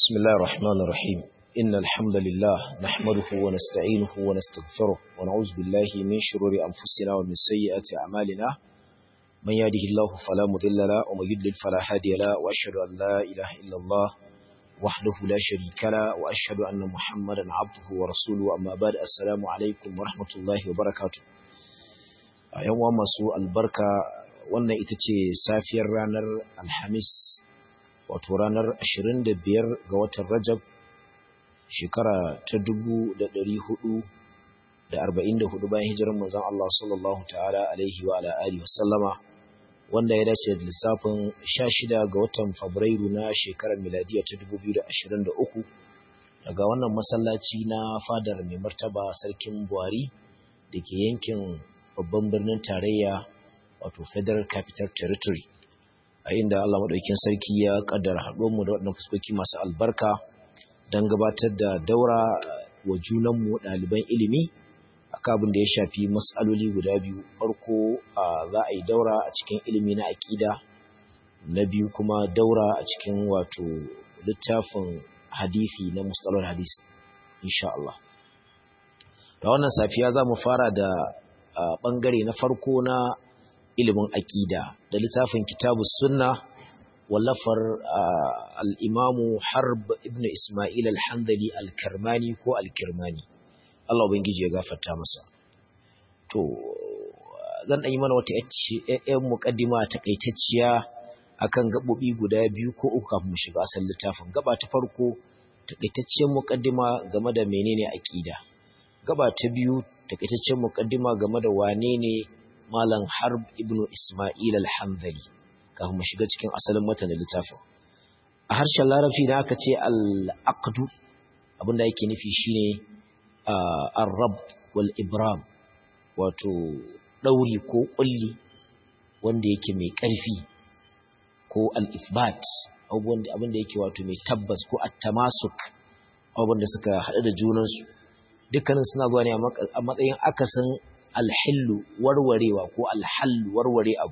بسم الله الرحمن الرحيم إن الحمد لله نحمده ونستعينه ونستغفره ونعوذ بالله من شرور أنفسنا ومن سيئات أعمالنا من يهده الله فلا مضل له ومن يضلل فلا هادي له وأشهد أن لا إله إلا الله وحده لا شريك له وأشهد أن محمدا عبده ورسوله أما بعد السلام عليكم ورحمة الله وبركاته يوم masu albarka wannan ita ce safiyar ranar alhamis wato ranar 25 ga watan Rajab shekara ta 1444 bayan hijirar manzon Allah sallallahu ta'ala alaihi wa ala alihi wasallama wanda ya dace da lissafin 16 ga watan Fabrairu na shekarar miladiya ta 2023 daga wannan masallaci na fadar mai martaba sarkin Buhari da ke yankin babban birnin tarayya wato Federal Capital Territory a inda Allah maɗaukin sarki ya ƙaddara haɗuwarmu da waɗannan fuskoki masu albarka don gabatar da daura wa junanmu ɗaliban ilimi a abin da ya shafi matsaloli guda biyu farko za a yi daura a cikin ilimi na aƙida na biyu kuma daura a cikin wato littafin hadisi na mustalar hadis insha Allah da wannan safiya za mu fara da ɓangare na farko na ilimin aƙida da littafin kitabu sunna wallafar al'imamu harb ibn ismail al-handali al-karmani ko al-kirmani Allah ubangiji ya gafarta masa to zan ɗanyi mana wata ‘yan muƙaddima takaitacciya akan gaɓoɓi guda biyu ko uku kafin mu shiga asalin littafin gaba ta farko takaitacciyar muƙaddima game da menene aƙida gaba ta biyu takaitacciyar muƙaddima game da wane ne Malam Harb ibn Ismail al-Hanbali kafin mu shiga cikin asalin matan littafin. A harshen Larabci da aka ce al-aqdu abinda yake nufi shine ar-rab wal ibram wato dauri ko kulli wanda yake mai ƙarfi ko al-ithbat abinda yake wato mai tabbas ko at-tamasuk abinda suka haɗu da junansu dukkanin suna zuwa ne a matsayin akasin alhillu warwarewa ko alhallu warware abu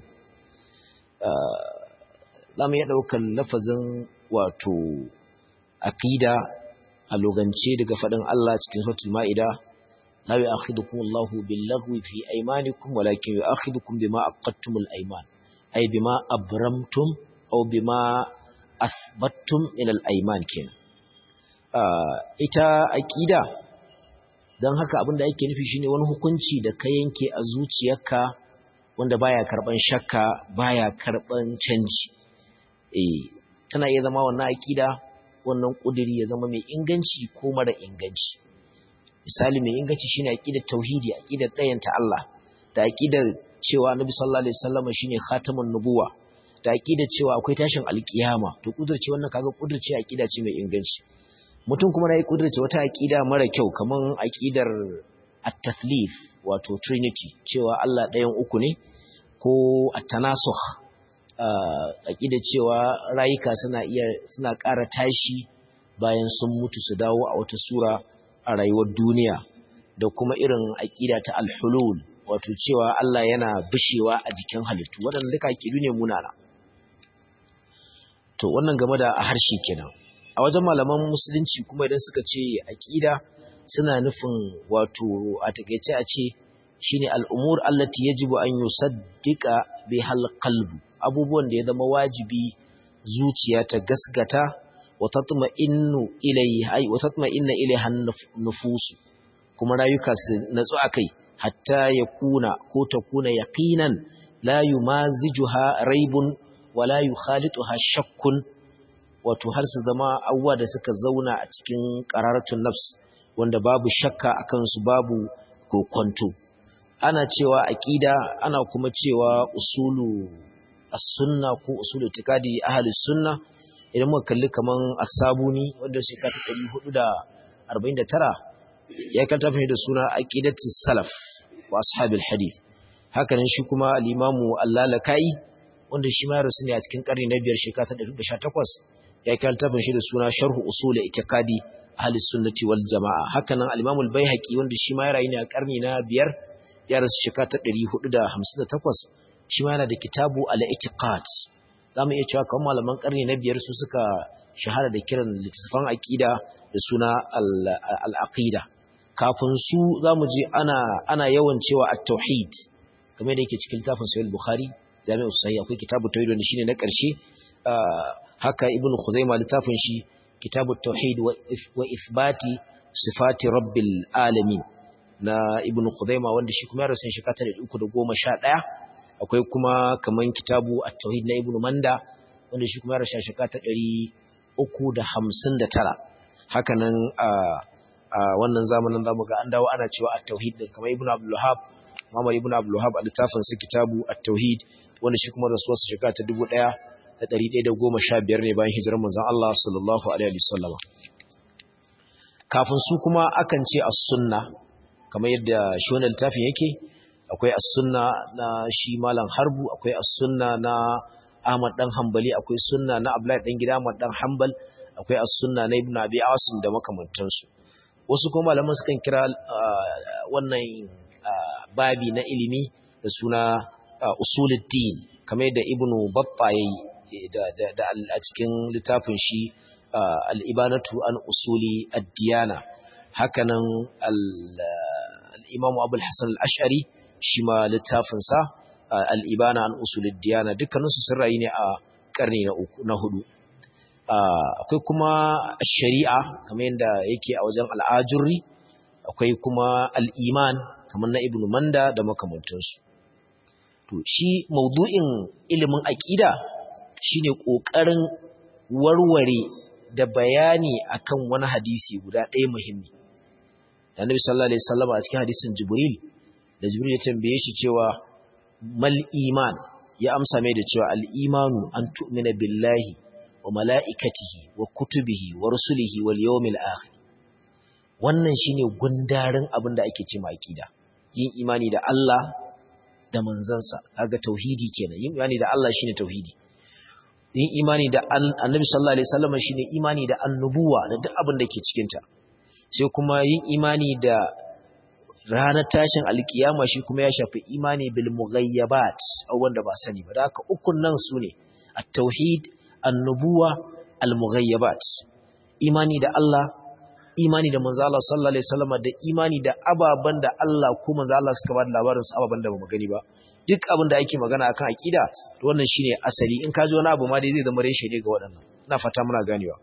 za mu iya ɗaukar lafazin wato aƙida a logance daga faɗin Allah cikin sautul ma'ida la yu'akhidukum Allahu bil-laghwi fi aymanikum walakin yu'akhidukum bima aqadtumul ayman ay bima abramtum aw bima athbattum min al-ayman kin ita aƙida don haka abinda ake nufi shine wani hukunci da ka yanke a zuciyarka wanda baya karban shakka baya karban canji eh tana iya zama wannan akida wannan kudiri ya zama mai inganci ko mara inganci misali mai inganci shine akidar tauhidi akidar dayanta Allah da akidar cewa Annabi sallallahu alaihi wasallam shine khatamun nubuwa da akidar cewa akwai tashin alkiyama to kudurci wannan kaga kudurci akida ce mai inganci mutum kuma na yi kudurce wata aƙida mara kyau kamar aƙidar at-tathlif wato trinity cewa Allah ɗayan uku ne ko at-tanasukh aƙidar cewa rayuka suna iya suna ƙara tashi bayan sun mutu su dawo a wata sura a rayuwar duniya da kuma irin aƙida ta al-hulul wato cewa Allah yana bishewa a jikin halittu waɗanda duka aƙidu ne munana to wannan game da harshe kenan a wajen malaman musulunci kuma idan suka ce aqida suna nufin wato a takeice a ce shine al'umur allati yajibu an yusaddiqa bihal qalbu abubuwan da ya zama wajibi zuciya ta gasgata wa tatma'innu ilayhi ay wa tatma'inna ilayha nufusu kuma rayuka su natsu akai hatta yakuna ko takuna yaqinan la yumazijuha raibun wala yukhalituha shakkun wato har su zama abubuwa da suka zauna a cikin ƙararatun nafs wanda babu shakka a kansu babu kokonto ana cewa aƙida ana kuma cewa usulu as-sunna ko usulu itikadi ahli sunna idan muka kalli kaman as-sabuni wanda shekara ta 449 ya kanta fa da suna aqidatu salaf wa ashabil hadith hakanan shi kuma al-imamu al-lalakai wanda shi ma rasu ne a cikin ƙarni na biyar shekara ta 118 ya kai littafin shi da suna sharhu usul itikadi ahli sunnati wal jamaa hakanan al-imam al-baihaqi wanda shi ma ya rayu ne a karni na biyar ya rasu shekara ta 458 shi ma yana da kitabu al-itiqad zamu iya cewa kamar malaman karni na biyar su suka shahara da kiran littattafan aqida da suna al-aqida kafin su zamu je ana ana yawan cewa at-tauhid kamar da yake cikin littafin sahih bukhari jami'u sahih akwai kitabu tauhid wanda shine na ƙarshe haka ibn khuzaima littafin shi kitabu tauhid wa ithbati sifati rabbil alamin na ibn khuzaima wanda shi kuma ya rasu shi kata da 311 akwai kuma kaman kitabu at-tauhid na ibn manda wanda shi kuma ya rasu shi kata 359 haka nan a wannan zamanin zamu ga an dawo ana cewa at-tauhid din kamar ibn abdul wahhab Muhammad ibn Abdul Wahhab a littafin sa kitabu at-tauhid wanda shi kuma rasuwar sa shekara ta 1115 ne bayan hijirar manzon Allah sallallahu alaihi wasallam kafin su kuma akan ce as-sunna kamar yadda shi wannan littafin yake akwai as-sunna na shi malam harbu akwai as-sunna na Ahmad dan Hanbali akwai sunna na Abdullahi dan gida Ahmad dan Hanbal akwai as-sunna na Ibn Abi Asim da makamantansu wasu kuma malaman sukan kira wannan babi na ilimi da suna usuluddin kamar da ibnu babba yayi da a cikin littafin shi al-ibanatu an usuli ad-diyana hakanan al-imam abul hasan al-ash'ari shi ma littafin sa al-ibana an usuli ad-diyana dukkanin su sun rayu ne a karni na uku na hudu akwai kuma shari'a kamar yadda yake a wajen al-ajurri akwai kuma al-iman kamar na ibnu manda da makamantansu to shi maudu'in ilimin aqida shine kokarin warware da bayani akan wani hadisi guda ɗaya muhimmi annabi sallallahu alaihi wasallam a cikin hadisin jibril da jibril ya tambaye shi cewa mal iman ya amsa mai da cewa al imanu an tu'mina billahi wa mala'ikatihi wa kutubihi wa rusulihi wal yawmil akhir wannan shine gundarin abin da ake cewa aqida yin imani da Allah da manzansa kaga tauhidi kenan yin imani da Allah shine tauhidi yin imani da annabi sallallahu alaihi wasallam shine imani da annubuwa da duk abin da ke cikin ta sai kuma yin imani da ranar tashin alkiyama shi kuma ya shafi imani bil mughayyabat wanda ba sani ba da haka ukun nan sune at-tauhid annubuwa al mughayyabat imani da Allah imani da manzo Allah sallallahu alaihi wasallam da imani da ababan da Allah ko manzo Allah suka ba da labarin su ababan da bamu gani ba duk abin da ake magana akan akida to wannan shine asali in ka ji wani abu ma dai zai zama reshe ne ga waɗannan ina fata muna ganewa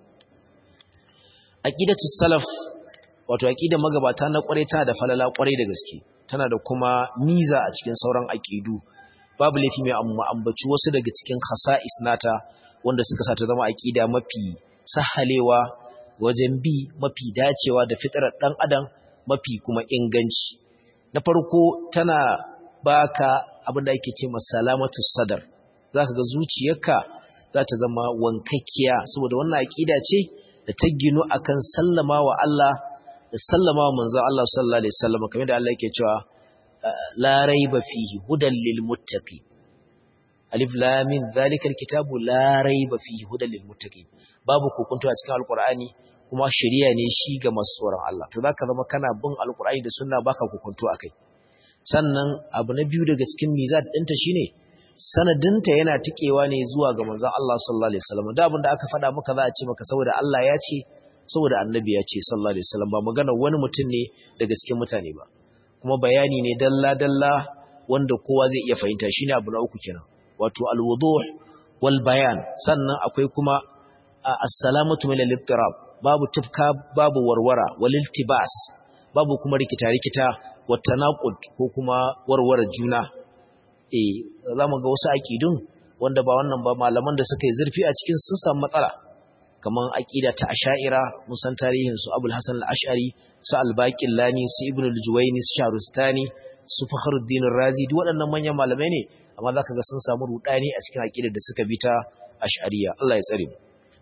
aqidatu salaf wato aqida magabata na kware ta da falala kware da gaske tana da kuma miza a cikin sauran aqidu babu laifi mai amma ambaci wasu daga cikin khasa'is nata wanda suka sa ta zama aqida mafi sahalewa wajen bi mafi dacewa da fitarar ɗan adam mafi kuma inganci na farko tana baka abin da ake ce salamatu sadar zaka ga zuciyarka za ta zama wankakkiya saboda wannan aƙida ce da ta ginu akan sallama wa Allah da sallama wa manzo Allah sallallahu alaihi wasallam kamar da Allah yake cewa la raiba fihi hudan lil muttaqin alif lam mim zalikal kitabu la raiba fihi hudan lil muttaqin babu kokunto a cikin alqur'ani kuma shari'a ne shi ga masu tsoron Allah to zaka zama kana bin alqur'ani da sunna baka kokunto akai sannan abu na biyu daga cikin mizat ɗinta shine sanadinta yana tikewa ne zuwa ga manzon Allah sallallahu alaihi wasallam da abin da aka faɗa maka za a ce maka saboda Allah ya ce saboda annabi ya ce sallallahu alaihi wasallam ba magana wani mutum ne daga cikin mutane ba kuma bayani ne dalla dalla wanda kowa zai iya fahimta shine abu na uku kenan wato alwuduh wal bayan sannan akwai kuma as-salamatu min al-ittirab babu tufka babu warwara wal iltibas babu kuma rikita rikita wa tanaqud ko kuma warware juna eh zamu ga wasu aqidun wanda ba wannan ba malaman da suka yi zurfi a cikin sun samu matsala kaman aqida ta asha'ira mun san tarihin su Abul Hasan al-Ash'ari su al-Baqillani su Ibn al-Juwayni su Sharustani su Fakhruddin Razi duk waɗannan manyan malamai ne amma zaka ga sun samu rudani a cikin aqidar da suka bi ta Ash'ariya Allah ya tsare mu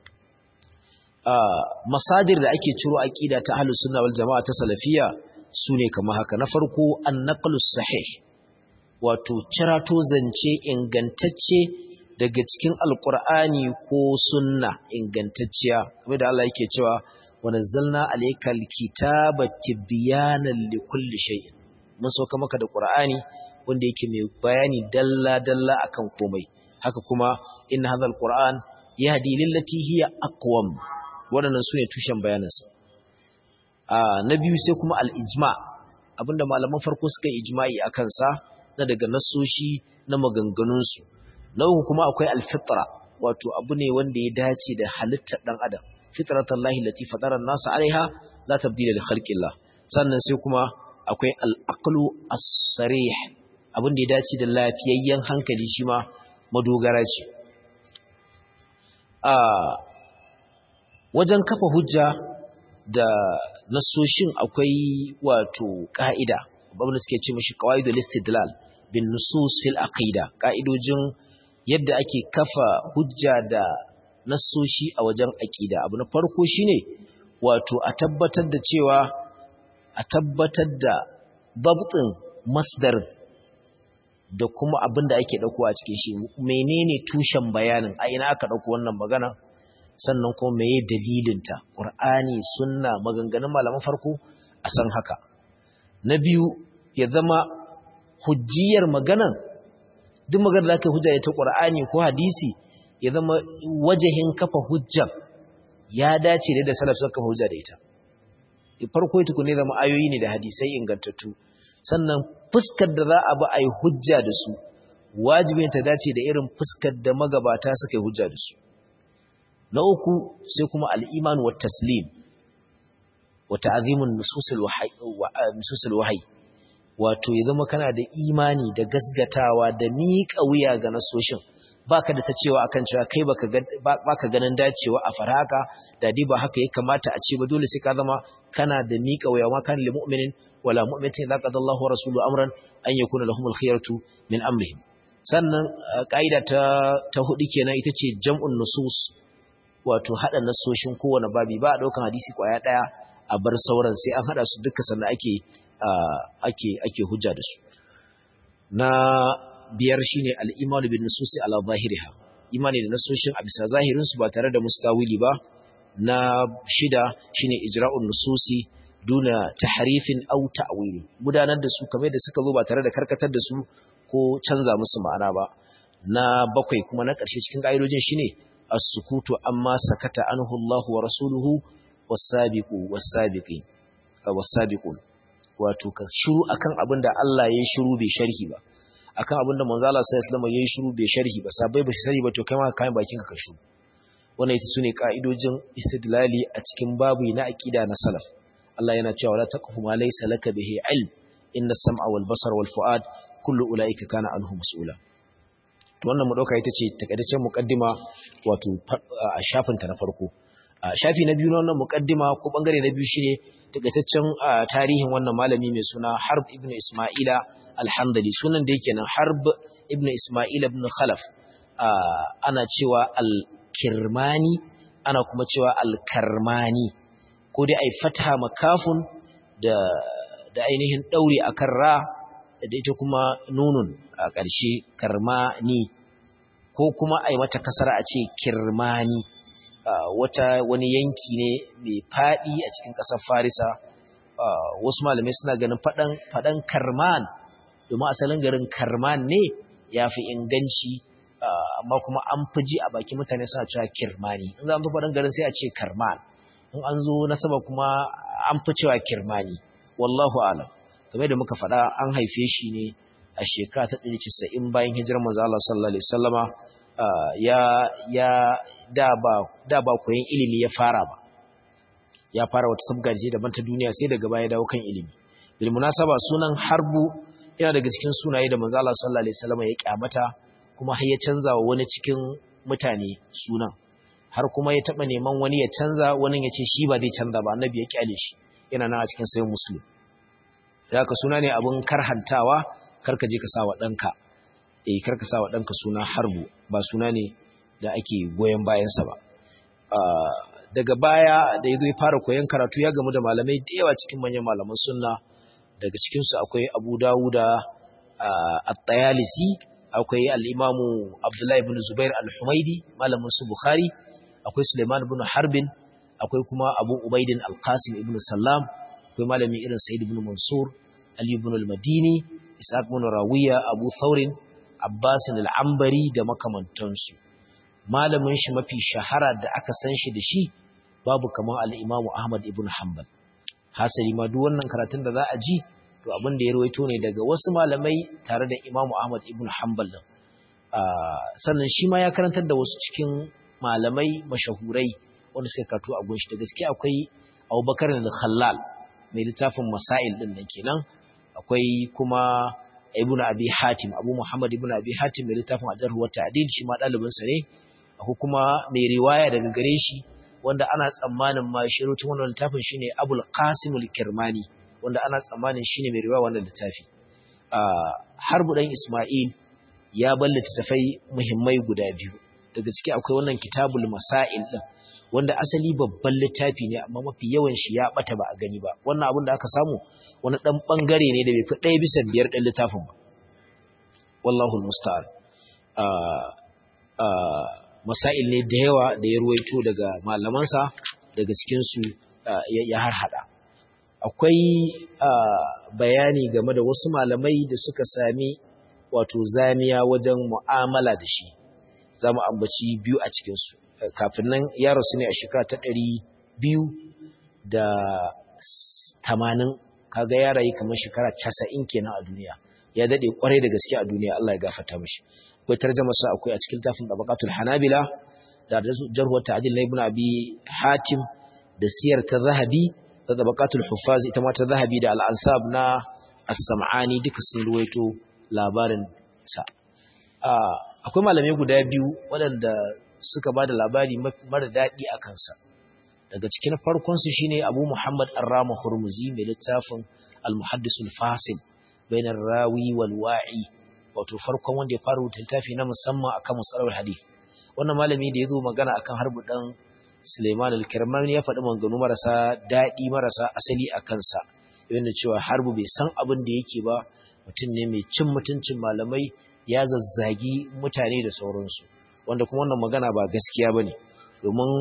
masadir da ake ciro aqida ta ahlus sunna wal jamaa ta salafiyya sune kamar haka na farko an-naqlus sahih wato cirato zance ingantacce daga cikin alqur'ani ko sunna ingantacciya kamar da Allah yake cewa wa nazzalna alaykal kitaba tibyanan likulli shay'in mun sauka maka da qur'ani wanda yake mai bayani dalla dalla akan komai haka kuma inna hadha alquran yahdi lillati hiya aqwam waɗannan su ne tushen bayanansa na biyu sai kuma al'ijma abinda malaman farko suka yi ijma'i a kansa na daga nasoshi na maganganunsu na uku kuma akwai alfitra wato abu ne wanda ya dace da halittar ɗan adam fitratan lahi lati fadaran nasa alaiha la tabdila da khalqillah sannan sai kuma akwai al'aqlu as-sarih abin da ya dace da lafiyayyen hankali shi ma madogara ce a wajen kafa hujja da nasoshin akwai wato ka'ida babban suke ce mashi qawaidul istidlal bin nusus fil aqida ka'idojin yadda ake kafa hujja da nasoshi a wajen aqida abu na farko shine wato a tabbatar da cewa a tabbatar da babtin masdar da kuma abin da ake dauko a cikin shi menene tushen bayanin a ina aka dauko wannan magana sannan kuma meye dalilinta qur'ani sunna maganganun malaman farko a san haka na biyu ya zama hujjiyar maganan duk maganar da aka hujja ta qur'ani ko hadisi ya zama wajahin kafa hujjar ya dace da salaf suka kafa hujja da ita farko ita ne zama ayoyi ne da hadisai ingantattu sannan fuskar da za a bi a yi hujja da su wajibin ta dace da irin fuskar da magabata suka yi hujja da su na uku sai kuma al'iman wa taslim wa ta'azimun nususul wahayi wato ya zama kana da imani da gasgatawa da miƙa wuya ga nasoshin baka da ta cewa akan cewa kai baka ganin dacewa a faraka da dai ba haka ya kamata a ce ba dole sai ka zama kana da miƙa wuya ma kan lil mu'minin wala mu'minatin idza qada Allahu wa rasuluhu amran an yakuna lahumul khiyaratu min amrihim sannan kaida ta ta hudu kenan ita ce jam'un nusus wato hada nasoshin kowane babi ba a daukan hadisi kwaya daya a bar sauran sai an hada su duka sannan ake ake ake hujja da su na biyar shine al-imanu bin nususi ala zahiriha imani da nasoshin a bisa zahirin su ba tare da mustawili ba na shida shine ijra'un nususi duna tahrifin aw ta'wili gudanar da su kamar da suka zo ba tare da karkatar da su ko canza musu ma'ana ba na bakwai kuma na ƙarshe cikin ƙa'idojin shine as-sukutu amma sakata anhu Allah wa rasuluhu was-sabiqu was-sabiqin was-sabiqun wato ka shiru akan abin da Allah ya shiru bai sharhi ba akan abin da manzo Allah sallallahu alaihi wasallam ya shiru bai sharhi ba sabai ba shi sani ba to kai ma kayan bakin ka shiru wannan ita sune ka'idojin istidlali a cikin babu na aqida na salaf Allah yana cewa la taqfu ma laysa laka bihi ilm inna as-sam'a wal basara wal fu'ad kullu ulaika kana anhu mas'ula to wannan mu dauka ita ce takaitaccen muqaddima wato a shafin ta na farko a shafi na biyu na wannan muqaddima ko bangare na biyu shine takaitaccen tarihin wannan malami mai suna Harb ibn Isma'ila al-Hamdali sunan da yake nan Harb ibn Isma'ila ibn Khalaf ana cewa al-Kirmani ana kuma cewa al-Karmani ko dai ai fatha makafun da da ainihin daure akan ra da ita kuma nunun a ƙarshe karmani ko kuma ai mata kasara a ce kirmani wata wani yanki ne mai faɗi a cikin ƙasar farisa wasu malamai suna ganin faɗan karman domin asalin garin karman ne ya fi inganci amma kuma an fi ji a baki mutane suna cewa kirmani in za a zo faɗan garin sai a ce karman in an zo nasaba kuma an fi cewa kirmani wallahu alam kamar da muka faɗa an haife shi ne a shekara ta 190 bayan hijirar manzo Allah sallallahu alaihi wasallama ya ya da ba da ba koyon ilimi ya fara ba ya fara wata sabgar ce daban ta duniya sai daga baya dawo kan ilimi bil munasaba sunan harbu yana daga cikin sunaye da manzo Allah sallallahu alaihi wasallama ya kyamata kuma har ya canza wa wani cikin mutane sunan har kuma ya taba neman wani ya canza wani ya ce shi ba zai canza ba annabi ya kyale shi yana nan a cikin sayin muslim da ka suna ne abin karhantawa karka je ka sa wa ɗanka eh karka sa wa ɗanka suna harbu ba suna ne da ake goyon bayansa ba daga baya da ya zo ya fara koyon karatu ya gamu da malamai da yawa cikin manyan malaman sunna daga cikinsu akwai abu dawuda at-tayalisi akwai al-imamu abdullahi ibn zubair al-humaidi malamin su bukhari akwai suleiman ibn harbin akwai kuma abu ubaidin al-qasim ibn sallam akwai malami irin sa'id ibn mansur ali ibn al-madini isaac ibn rawiya abu thaurin abbas al-ambari da makamantansu malamin shi mafi shahara da aka san shi da shi babu kamar al-Imam Ahmad ibn Hanbal hasali ma duk wannan karatun da za a ji to abin da ya rawaito ne daga wasu malamai tare da Imam Ahmad ibn Hanbal din sannan shi ma ya karantar da wasu cikin malamai mashahurai wanda suka karatu a gunshi da gaske akwai Abubakar al-Khallal mai littafin Masail din nan kenan akwai kuma Ibn Abi Hatim Abu Muhammad Ibn Abi Hatim mai littafin Ajarh wa Ta'dil shi ma dalibin sa ne akwai kuma mai riwaya daga gare shi wanda ana tsammanin ma shi rutun wannan littafin shine Abul Qasim al-Kirmani wanda ana tsammanin shine mai riwaya wannan littafi Harbu dan Isma'il ya ballata tafai muhimmai guda biyu daga ciki akwai wannan Kitabul Masail din wanda asali babban littafi ne amma mafi yawan shi ya bata ba a gani ba wannan abin da aka samu wani dan bangare ne da bai fi ɗaya bisa biyar ɗin littafin ba wallahu almusta'an masail ne da yawa da ya ruwaito daga malamansa daga cikin su ya harhada akwai bayani game da wasu malamai da suka sami wato zamiya wajen mu'amala da shi za mu ambaci biyu a cikinsu kafin nan ya rasu ne a shekara ta ɗari biyu da tamanin kaga ya rayu kamar shekara casa'in kenan a duniya ya daɗe ƙwarai da gaske a duniya Allah ya gafarta mashi akwai tarjama sa akwai a cikin tafin tabaqatul hanabila da jarhu ta'dil na ibn abi hatim da siyar ta zahabi da tabaqatul huffaz ita ma ta zahabi da al-ansab na as-sam'ani duka sun ruwaito labarin sa akwai malamai guda biyu waɗanda suka ba da labari mara daɗi a kansa daga cikin farkonsu shine abu muhammad arrama hurmuzi mai littafin al-muhaddisul fasil bainar rawi wal wa'i wato farkon wanda ya fara rubuta littafi na musamman akan musalar hadith wannan malami da ya zo magana akan harbu dan Suleiman al-Kirmani ya faɗi maganganu marasa daɗi marasa asali a kansa yana cewa harbu bai san abin da yake ba mutum ne mai cin mutuncin malamai ya zazzagi mutane da sauransu wanda kuma wannan magana ba gaskiya ba ne domin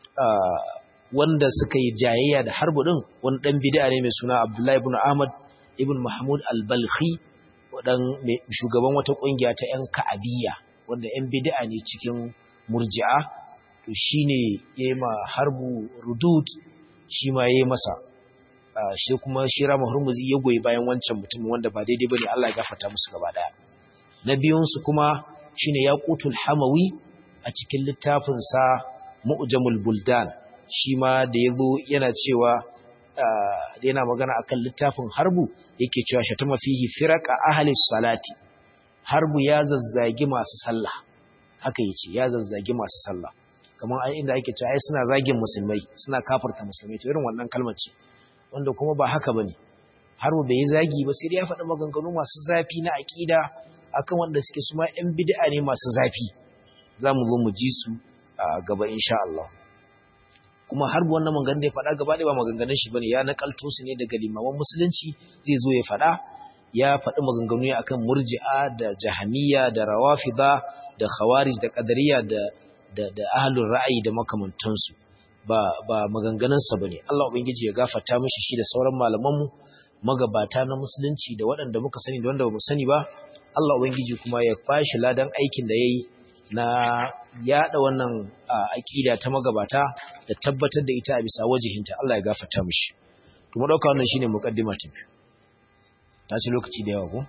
wanda suka yi jayayya da harbu ɗin wani ɗan bida ne mai suna abdullahi ibn ahmad ibn mahmud al-balkhi wadan shugaban wata ƙungiya ta 'yan ka'abiyya wanda 'yan bida ne cikin murji'a to shi ne ya yi ma harbu rudud shi ma ya yi masa shi kuma shi rama hurmuzi ya goyi bayan wancan mutum wanda ba daidai ba ne allah ya gafata musu gaba ɗaya na biyunsu kuma shine yaqutul hamawi a cikin littafinsa mu'jamul buldan shi ma da yazo yana cewa da yana magana akan littafin harbu yake cewa shatama fihi firaqa ahli salati harbu ya zazzagi masu sallah haka yace ya zazzagi masu sallah kamar ai inda ake cewa ai suna zagin musulmai suna kafirta musulmai to irin wannan kalmar ce wanda kuma ba haka bane harbu bai zagi ba sai dai ya faɗi maganganu masu zafi na aqida akan wanda suke suma ‘yan bid'a ne masu zafi za mu zo mu ji su a gaba insha Allah kuma har wannan maganganun da ya faɗa gaba ɗaya ba maganganun shi bane ya nakalto su ne daga limaman musulunci zai zo ya faɗa ya faɗi maganganu ne akan murji'a da jahamiyya da rawafida da khawarij da qadariyya da da da ahlul ra'ayi da makamantansu ba ba maganganun sa bane Allah ubangiji ya gafarta mishi shi da sauran malaman mu magabata na musulunci da waɗanda muka sani da wanda ba mu sani ba Allah Ubangiji kuma ya fashi ladan aikin da ya yi na yada wannan aƙida ta magabata da tabbatar da ita a bisa wajihinta Allah ya gafarta mishi. Kuma ɗauka wannan shine muƙaddima ta biyu. Ta ci lokaci da yawa ko?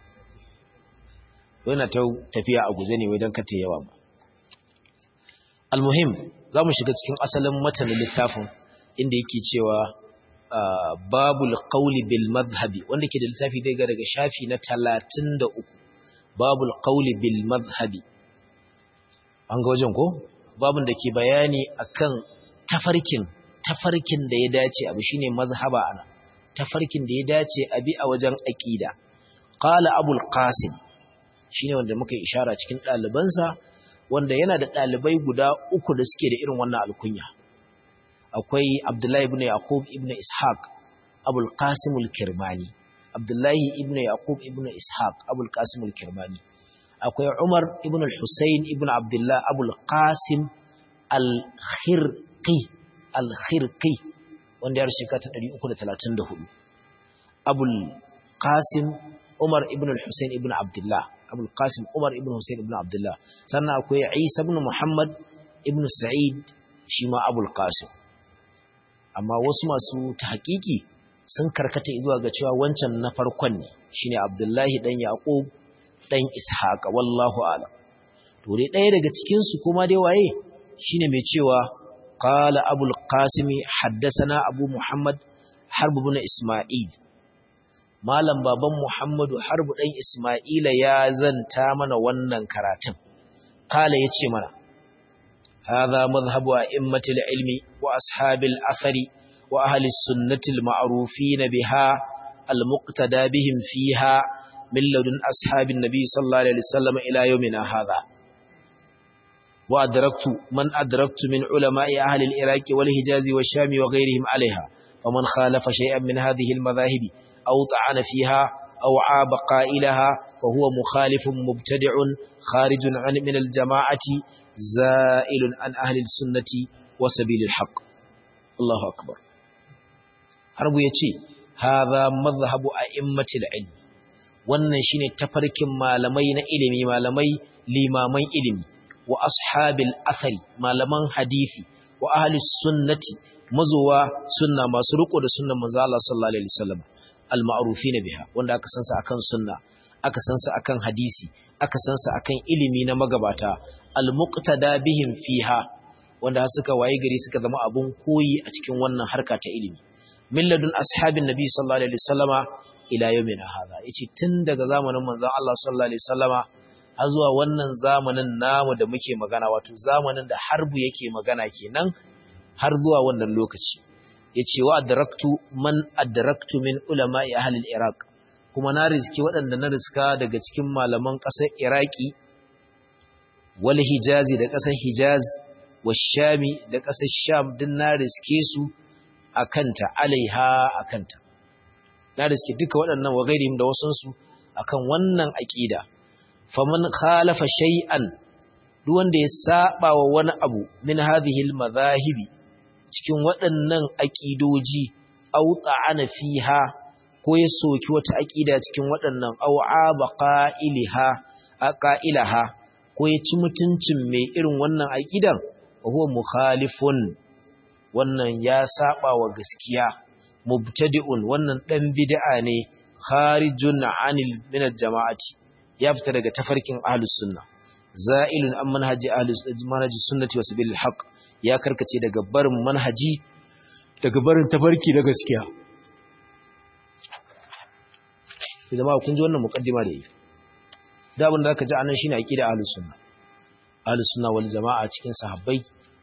Yana ta tafiya a guje ne wai don kata yawa ba. Almuhim za mu shiga cikin asalin matanin littafin inda yake cewa babul qawli bil madhhabi wanda ke da littafi zai ga daga shafi na talatin da uku. babul qawli bil madhhabi an ga wajen ko babun da ke bayani akan tafarkin tafarkin da ya dace abu shine mazhaba ana tafarkin da ya dace abi a wajen aqida qala abul qasim shine wanda muka ishara cikin dalibansa wanda yana da dalibai guda uku da suke da irin wannan alkunya akwai abdullahi ibn yaqub ibn ishaq abul qasim al-kirmani Abdullahi ibn Yaqub ibn Ishaq Abul Qasim al-Kirmani akwai Umar ibn al-Husayn ibn Abdullah Abul Qasim al-Khirqi al-Khirqi wanda ya rushe ta 334 Abul Qasim Umar ibn al-Husayn ibn Abdullah Abul Qasim Umar ibn Husayn ibn Abdullah sannan akwai Isa ibn Muhammad ibn Sa'id shi ma Abul Qasim amma wasu masu tahqiqi sun karkata zuwa ga cewa wancan na farkon ne shine Abdullahi dan Yaqub dan Ishaq wallahu a'lam to dai ɗaya daga cikin su kuma dai waye shine mai cewa qala abul qasimi haddathana abu muhammad harb ibn isma'il malam baban muhammadu harb dan isma'ila ya zanta mana wannan karatun qala yace mana hadha madhhabu a'immatil ilmi wa ashabil athari wa ahli sunnati al-ma'rufin biha al-muqtada bihim fiha min ladun ashabin nabi sallallahu alaihi wasallam ila yawmina hadha وأدركت من أدركت من علماء أهل العراق والحجاز والشام وغيرهم عليها فمن خالف شيئا من هذه المذاهب أو طعن فيها أو عاب قائلها فهو مخالف مبتدع خارج عن من الجماعة زائل عن أهل السنة وسبيل الحق الله أكبر حرب يتي هذا مذهب أئمة العلم wannan shine tafarkin malamai na ilimi malamai limaman ilimi wa ashabil athari malaman hadisi wa ahli sunnati mazuwa sunna masu riko da sunnan manzo Allah sallallahu alaihi wasallam al ma'rufin biha wanda aka san sa akan sunna aka san sa akan hadisi aka san sa akan ilimi na magabata al muqtada bihim fiha wanda suka waye gari suka zama abun koyi a cikin wannan harka ta ilimi milladun ashabin nabi sallallahu alaihi wasallama ila yawmina hadha yace tun daga zamanin manzon Allah sallallahu alaihi wasallama har zuwa wannan zamanin namu da muke magana wato zamanin da harbu yake magana kenan har zuwa wannan lokaci yace wa adraktu man adraktu min ulama'i ahli al-iraq kuma na riski waɗanda na riska daga cikin malaman ƙasar iraki wal hijazi da ƙasar hijaz wa shami da ƙasar sham din na riske su akanta alaiha akanta na riske duka waɗannan wa gairihim da wasansu akan wannan aqida faman khalafa shay'an duk wanda ya saba wa wani abu min hadhihi al-madhahibi cikin waɗannan aqidoji aw ta'ana fiha ko ya soki wata aqida cikin waɗannan aw aba qailiha aqailaha ko ya ci mutuncin mai irin wannan aqidan huwa mukhalifun wannan ya saba wa gaskiya mubtadi'un wannan dan bid'a ne kharijun 'anil min al-jama'ati ya fita daga tafarkin ahlus sunna za'ilun an manhaji ahlus manhaji sunnati wa sabilil haqq ya karkace daga barin manhaji daga barin tafarki da gaskiya jama'a kun ji wannan muqaddima da yi da abin da aka ji anan shine aqida ahlus sunna ahlus sunna wal jama'a cikin sahabbai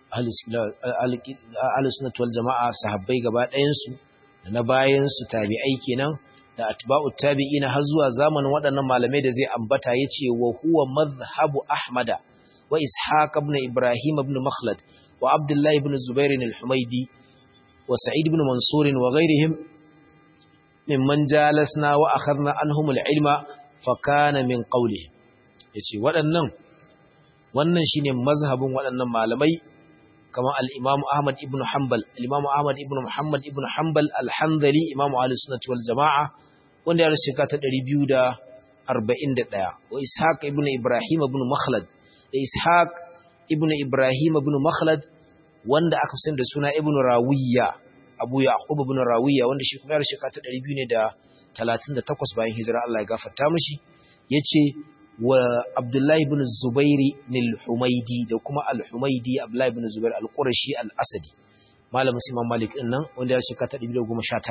ahlus sunna wal jama'a sahabbai gaba ɗayan su da na bayan su tabi'ai kenan da atba'u tabi'ina har zuwa zamanin waɗannan malamai da zai ambata yace wa huwa madhhabu ahmada wa ishaq ibn ibrahim ibn makhlad wa abdullah ibn zubair al-humaydi wa sa'id ibn mansur wa ghayrihim mimman jalasna wa akhadna anhum al-ilma fa kana min qawlihim yace waɗannan wannan shine mazhabin waɗannan malamai kamar al-imam ahmad ibn hanbal al-imam ahmad ibn muhammad ibn hanbal al-hanbali imam ahlus sunnah wal jamaa wanda ya rasu ta 241 wa ishaq ibn ibrahim ibn makhlad da ishaq ibn ibrahim ibn makhlad wanda aka san da suna ibn rawiya abu yaqub ibn rawiya wanda shi kuma ya rasu ta 238 bayan hijira Allah ya gafarta mishi yace wa abdullahi ibn zubairi al-humaidi da kuma al-humaidi abdullahi ibn zubair al-qurashi al-asadi malamin imam malik din nan wanda ya rasu ta 219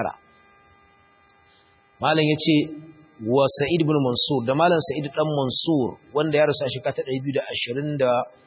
malam yace wa sa'id ibn mansur da malam sa'id dan mansur wanda ya rasu a shekara ta 227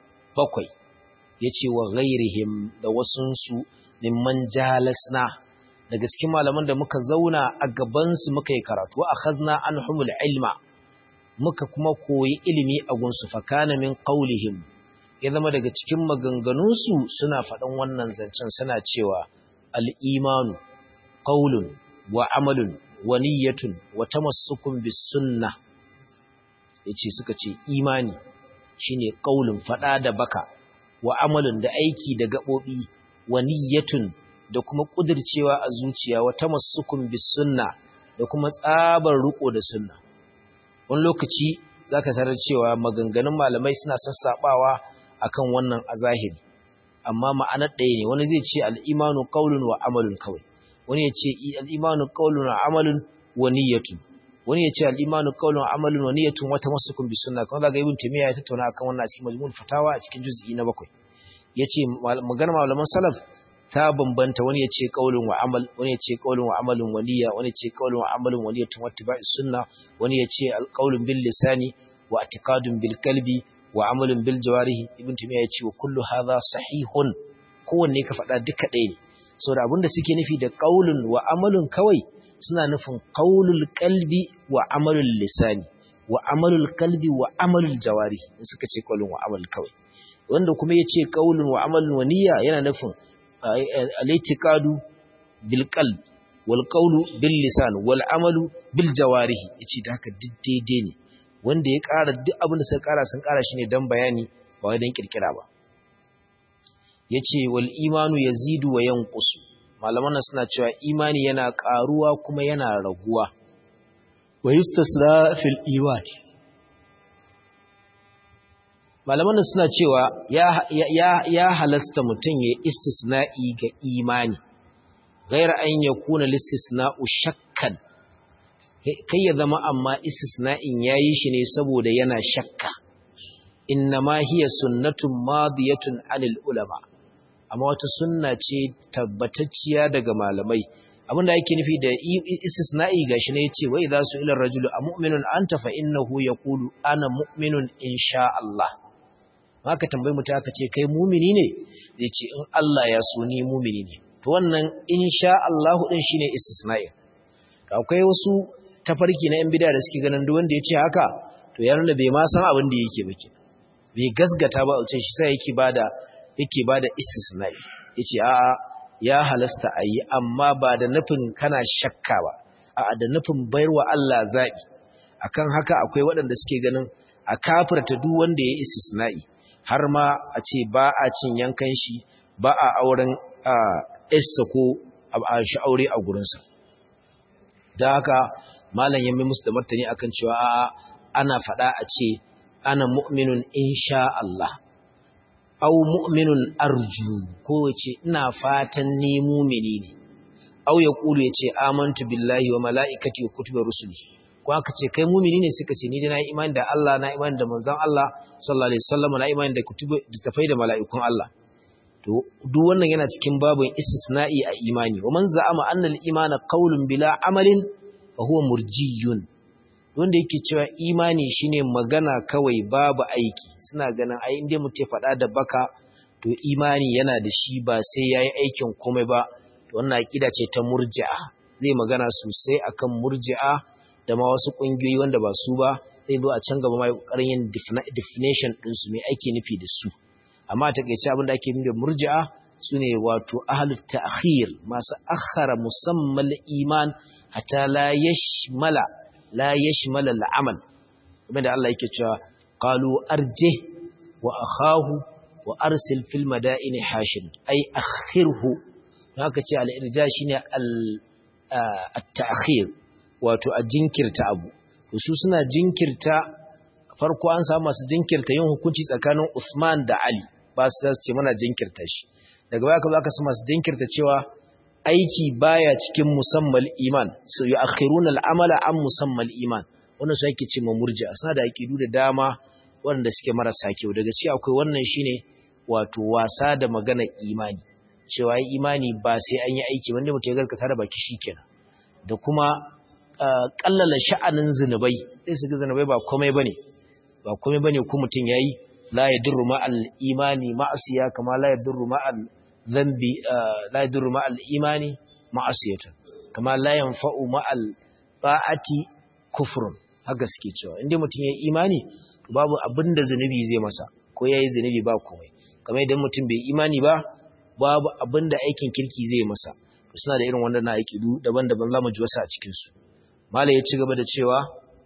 yace wa ghairihim da wasun su mimman jalasna daga cikin malaman da muka zauna a gaban su muka yi karatu akhadna anhumul ilma muka kuma koyi ilimi a gunsu fakana min qaulihim ya zama daga cikin maganganun su suna faɗan wannan zancen suna cewa al-imanu qaulun wa amalun wa niyyatun wa tamassukun bis sunnah yace suka ce imani shine qaulun fada da baka wa amalun da aiki da gabobi wa niyyatun da kuma kudircewa a zuciya wa tamassukun bis sunnah da kuma tsabar riko da sunna wani lokaci zaka tarar cewa maganganun malamai suna sassabawa akan wannan azahiri amma ma'anar ɗaya ne wani zai ce al-imanu qawlun wa amalun kawai wani ya ce al-imanu qawlun wa amalun wa niyyatun wani ya ce al-imanu qawlun wa amalun wa niyyatun wa tamassukun bi sunna kuma daga ibn taymiya ya tattauna akan wannan a cikin majmu'ul fatawa a cikin juz'i na bakwai yace magana malaman salaf ta bambanta wani ya ce qaulun wa amal wani ya ce qaulun wa amalun wa niyya wani ya ce qaulun wa amalun wa niyyatun wa ittiba'i sunna wani ya ce al-qaulun bil lisani wa i'tiqadun bil qalbi wa amalun bil jawarihi ibn taymiya ya ce wa kullu hadha sahihun kowanne ka faɗa duka ɗaya ne saboda abinda suke nufi da qaulun wa amalun kawai suna nufin qaulul qalbi wa amalul lisani wa amalul qalbi wa amalul jawarihi suka ce qaulun wa amal kawai wanda kuma ya ce qaulun wa amalun wa niyya yana nufin al-i'tiqadu bil qalb wal qawlu bil lisan wal amalu bil jawarihi yace da haka duk daidai ne wanda ya ƙara duk abin da suka ƙara sun ƙara shi ne dan bayani ba wai dan kirkira ba yace wal imanu yazidu wa yanqusu malaman nan suna cewa imani yana ƙaruwa kuma yana raguwa wa yustasra fil iman malaman nan suna cewa ya ya ya halasta mutum ya istisna'i ga imani غير أن يكون الاستثناء شكا kai ya zama amma istisna'in yayi shi ne saboda yana shakka innama hiya sunnatun madiyatun anil ulama amma wata sunna ce tabbatacciya daga malamai abinda yake nufi da istisna'i gashi ne yace wa idza su'ila ar-rajulu amu'minun anta fa innahu yaqulu ana mu'minun insha Allah haka tambayi mutum aka ce kai mumini ne zai ce in Allah ya so ni mumini ne to wannan insha Allah din shine istisna'i akwai wasu tafarki na yan bid'a da suke ganin duk wanda ya ce haka to ya nuna bai ma san abin da yake ba ke bai gasgata ba uce shi sai yake bada yake bada istisna'i yace a'a ya halasta ayi amma ba da nufin kana shakka ba a'a da nufin bayarwa Allah zabi akan haka akwai waɗanda suke ganin a kafirta duk wanda ya istisna'i har ma a ce ba a cin yankan shi ba a auren ɗarsa ko a shi aure a gurinsa da haka malam ya mai musu da martani akan cewa a ana faɗa a ce ana mu'minun insha Allah au mu'minun arju ko ce ina fatan ni mumini ne au ya kulu ya ce amantu billahi wa mala'ikati wa kutubi rusuli ko aka ce kai mumini ne suka ce ni da na imani da Allah na imani da manzon Allah sallallahu alaihi wasallam na imani da kutubi da tafai da mala'ikun Allah to duk wannan yana cikin babin istisna'i a imani wa man za'ama anna al-imana qawlun bila amalin fa huwa murjiyun wanda yake cewa imani shine magana kawai babu aiki suna ganin ai inda mutum faɗa da baka to imani yana da shi ba sai yayi aikin komai ba to wannan aqida ce ta murji'a zai magana sosai akan murji'a da ma wasu kungiyoyi wanda ba su ba zai zo a can gaba mai kokarin yin definition din su me ake nufi da su amma ta kaice abin da ake nufi da murji'a sune wato ahlut ta'khir masu akhara musammal iman hatta la yashmala la yashmala al'amal kuma da Allah yake cewa qalu arjih wa akhahu wa arsil fil madaini hashin ay akhirhu haka ce al-irja shine al-ta'khir wato a jinkirta abu su suna jinkirta farko an samu masu jinkirta yin hukunci tsakanin Usman da Ali ba su ce mana jinkirta shi daga baya ka zaka masu jinkirta cewa aiki baya cikin musammal iman su yu'akhiruna al'amala an musammal iman wannan su yake ce murji'a suna da aqidu da dama wanda suke marasa kyau daga ci akwai wannan shine wato wasa da magana imani cewa imani ba sai an yi aiki wanda mutum ya gaskata da baki shikenan da kuma kallala sha'anin zinubai sai su ga zinubai ba komai bane ba komai bane ko mutum yayi la yadurru ma'al imani ma'asiya kama la yadurru ma'al dhanbi la yadurru ma'al imani ma'asiyatan kama la yanfa'u ma'al ta'ati kufrun haka suke cewa inda mutum yayi imani babu abinda zinubi zai masa ko yayi zinubi ba komai kamar idan mutum bai imani ba babu abinda aikin kirki zai masa suna da irin wannan aƙidu daban-daban zamu ji wasu a cikin su mala ya ci gaba da cewa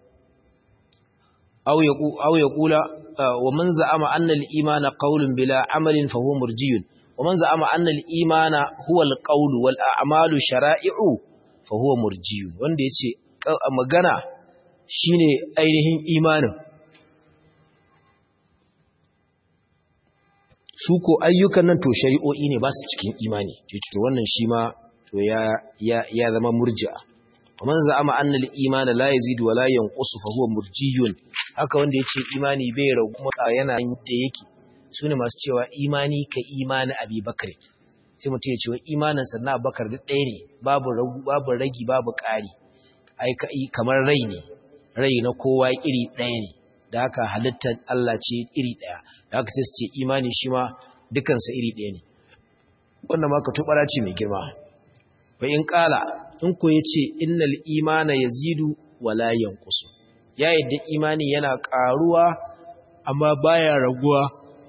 aw ya kula wa man za'ama anna al-imana qawlun bila amalin fa huwa murjiyun wa man za'ama anna al-imana huwa al-qawlu wal a'malu shara'i'u fa huwa murjiyun wanda yace magana shine ainihin imanin su ko ayyukan nan to shari'o'i ne ba su cikin imani to wannan shi ma to ya ya ya zama murji'a man za'ama anna al-iman la yazidu wa la yanqusu fa huwa murjiyun haka wanda yace imani bai ragu kuma yana da yake sune masu cewa imani ka imani Abi Bakr sai mutum ya ce wa imanin sa na Bakar duk ɗaya ne babu ragu babu ragi babu ƙari ai kamar rai ne rai na kowa iri ɗaya ne da haka halittar Allah ce iri ɗaya da haka sai su ce imani shi ma dukansa iri ɗaya ne wannan ma ka tubara ce mai girma fa in ƙala in ko yace innal imana yazidu wala yanqusu ya yadda imani yana ƙaruwa amma baya raguwa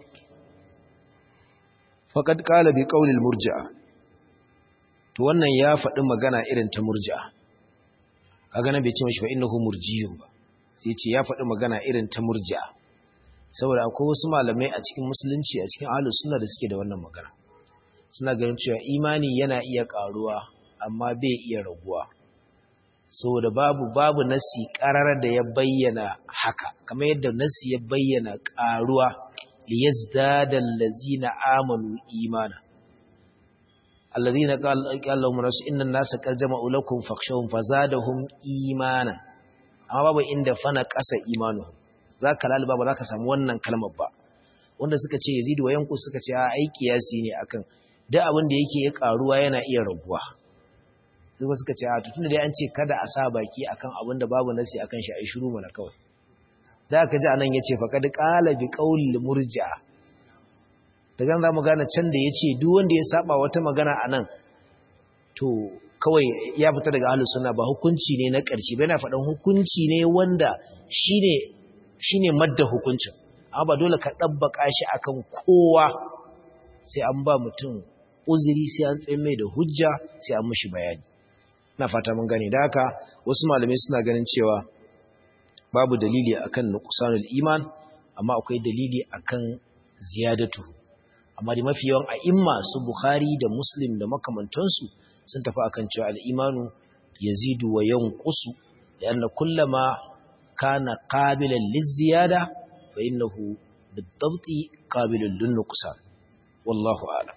faqad qala bi qawli murji'a to wannan ya faɗi magana irin ta murji'a kaga nan bai ce mishi fa innahu murjiyun ba sai ce ya faɗi magana irin ta murji'a saboda akwai wasu malamai a cikin musulunci a cikin ahlus sunna da suke da wannan magana suna ganin cewa imani yana iya ƙaruwa amma bai iya raguwa saboda babu babu nasi ƙarar da ya bayyana haka kamar yadda nasi ya bayyana ƙaruwa liyazdada allazina amanu imana alladhina qala lahum rasul inna an-nasa qad jama'u lakum fakhshawhum fazadahum imana amma babu inda fana ƙasa imanu zaka lalba ba zaka samu wannan kalmar ba wanda suka ce yazidu wa yanku suka ce a aiki yasi ne akan duk abin da yake ya ƙaruwa yana iya raguwa zuba suka ce a tutun da dai an ce kada a sa baki akan abin da babu nasi akan shi ai shiru mana kawai da aka ji anan yace fa kad qala bi qawli murja daga za mu gane can da yace duk wanda ya saba wata magana anan to kawai ya fita daga ahlus sunna ba hukunci ne na ƙarshe ba yana faɗan hukunci ne wanda shine shine madda hukuncin amma ba dole ka dabbaka shi akan kowa sai an ba mutum uzuri sai an tsaye mai da hujja sai an mushi bayani na fata mun gane da haka wasu malamai suna ganin cewa babu dalili akan nuqsanul iman amma akwai dalili akan ziyadatu amma da mafi yawan a'imma su bukhari da muslim da makamantansu sun tafi akan cewa al-imanu yazidu wa yanqusu lianna kullama kana qabilan liziyada fa innahu bid-dabti qabilun lin-nuqsan wallahu a'lam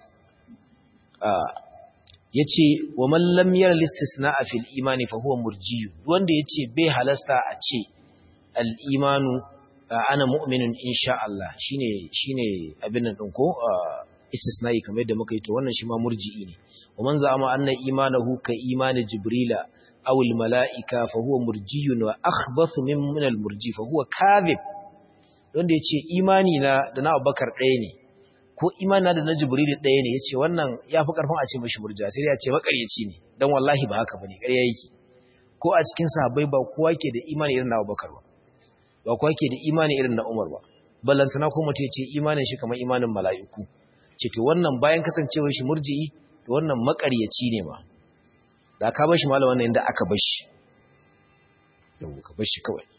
ya ce wa mallam yar listisna a fil imani fa huwa murjiyu wanda ya ce bai halasta a ce al'imanu ana mu'minin insha Allah shi ne abin nan ɗin ko istisna'i kamar yadda muka yi to wannan shi ma murji'i ne wa man za'ama anna imanahu ka imani jibrila aw al mala'ika fa huwa murjiyun wa akhbathu min min al murji fa huwa kadhib wanda ya ce imani na da na Abubakar ɗaya ne ko imana da na jibril ɗaya ne yace wannan yafi karfin a ce mishi murja sai ya ce makaryaci ne dan wallahi ba haka bane ƙarya yake ko a cikin sahabbai ba kowa ke da imani irin na Abubakar ba ba kowa ke da imani irin na Umar ba ballantana ko mutum yace imanin shi kamar imanin mala'iku ce to wannan bayan kasancewar shi murji'i to wannan makaryaci ne ma da ka bar shi malam wannan inda aka bar shi yau ka bar shi kawai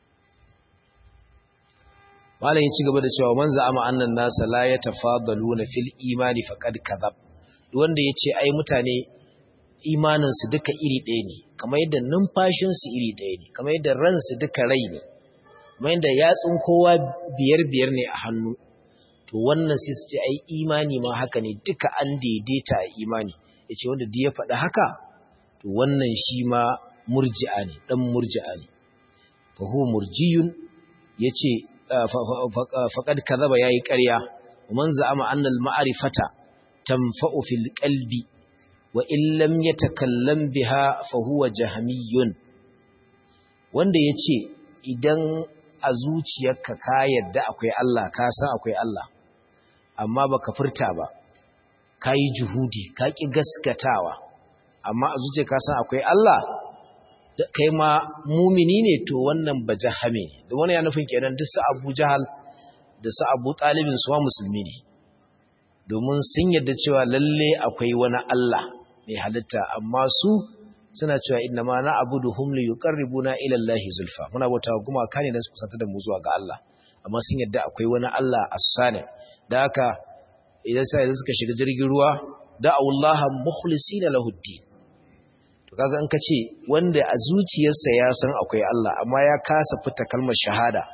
malam ya ci gaba da cewa man za'ama annan nasa la yatafadaluna fil imani faqad kadhab wanda yace ai mutane imanin su duka iri ɗaya ne kamar yadda numfashin su iri ɗaya ne kamar yadda ran su duka rai ne kamar yadda yatsun kowa biyar biyar ne a hannu to wannan sai su ce ai imani ma haka ne duka an daidaita a imani yace wanda duk ya faɗi haka to wannan shi ma murji'a ne dan murji'a ne fa huwa murjiyun yace faƙad kazaba yayi ƙarya man za'ama annal ma'rifata tanfa'u fil qalbi wa in lam yatakallam biha fa huwa jahmiyun wanda yace idan a zuciyarka ka yarda akwai Allah ka san akwai Allah amma baka furta ba kai juhudi ka ki gaskatawa amma a zuciyarka ka san akwai Allah kai ma mumini ne to wannan ba jahame ne da wani ya nufin kenan duk su abu jahal da su abu talibin su ma musulmi ne domin sun yadda cewa lalle akwai wani Allah mai halitta amma su suna cewa inna ma na abudu hum li yuqarribuna ila Allah zulfa muna bauta kuma kane dan su kusanta da mu zuwa ga Allah amma sun yadda akwai wani Allah as-sani da haka idan sai suka shiga jirgin ruwa da'awullaha mukhlisina lahu din to kaga in ka ce wanda a zuciyarsa ya san akwai Allah amma ya kasa fita kalmar shahada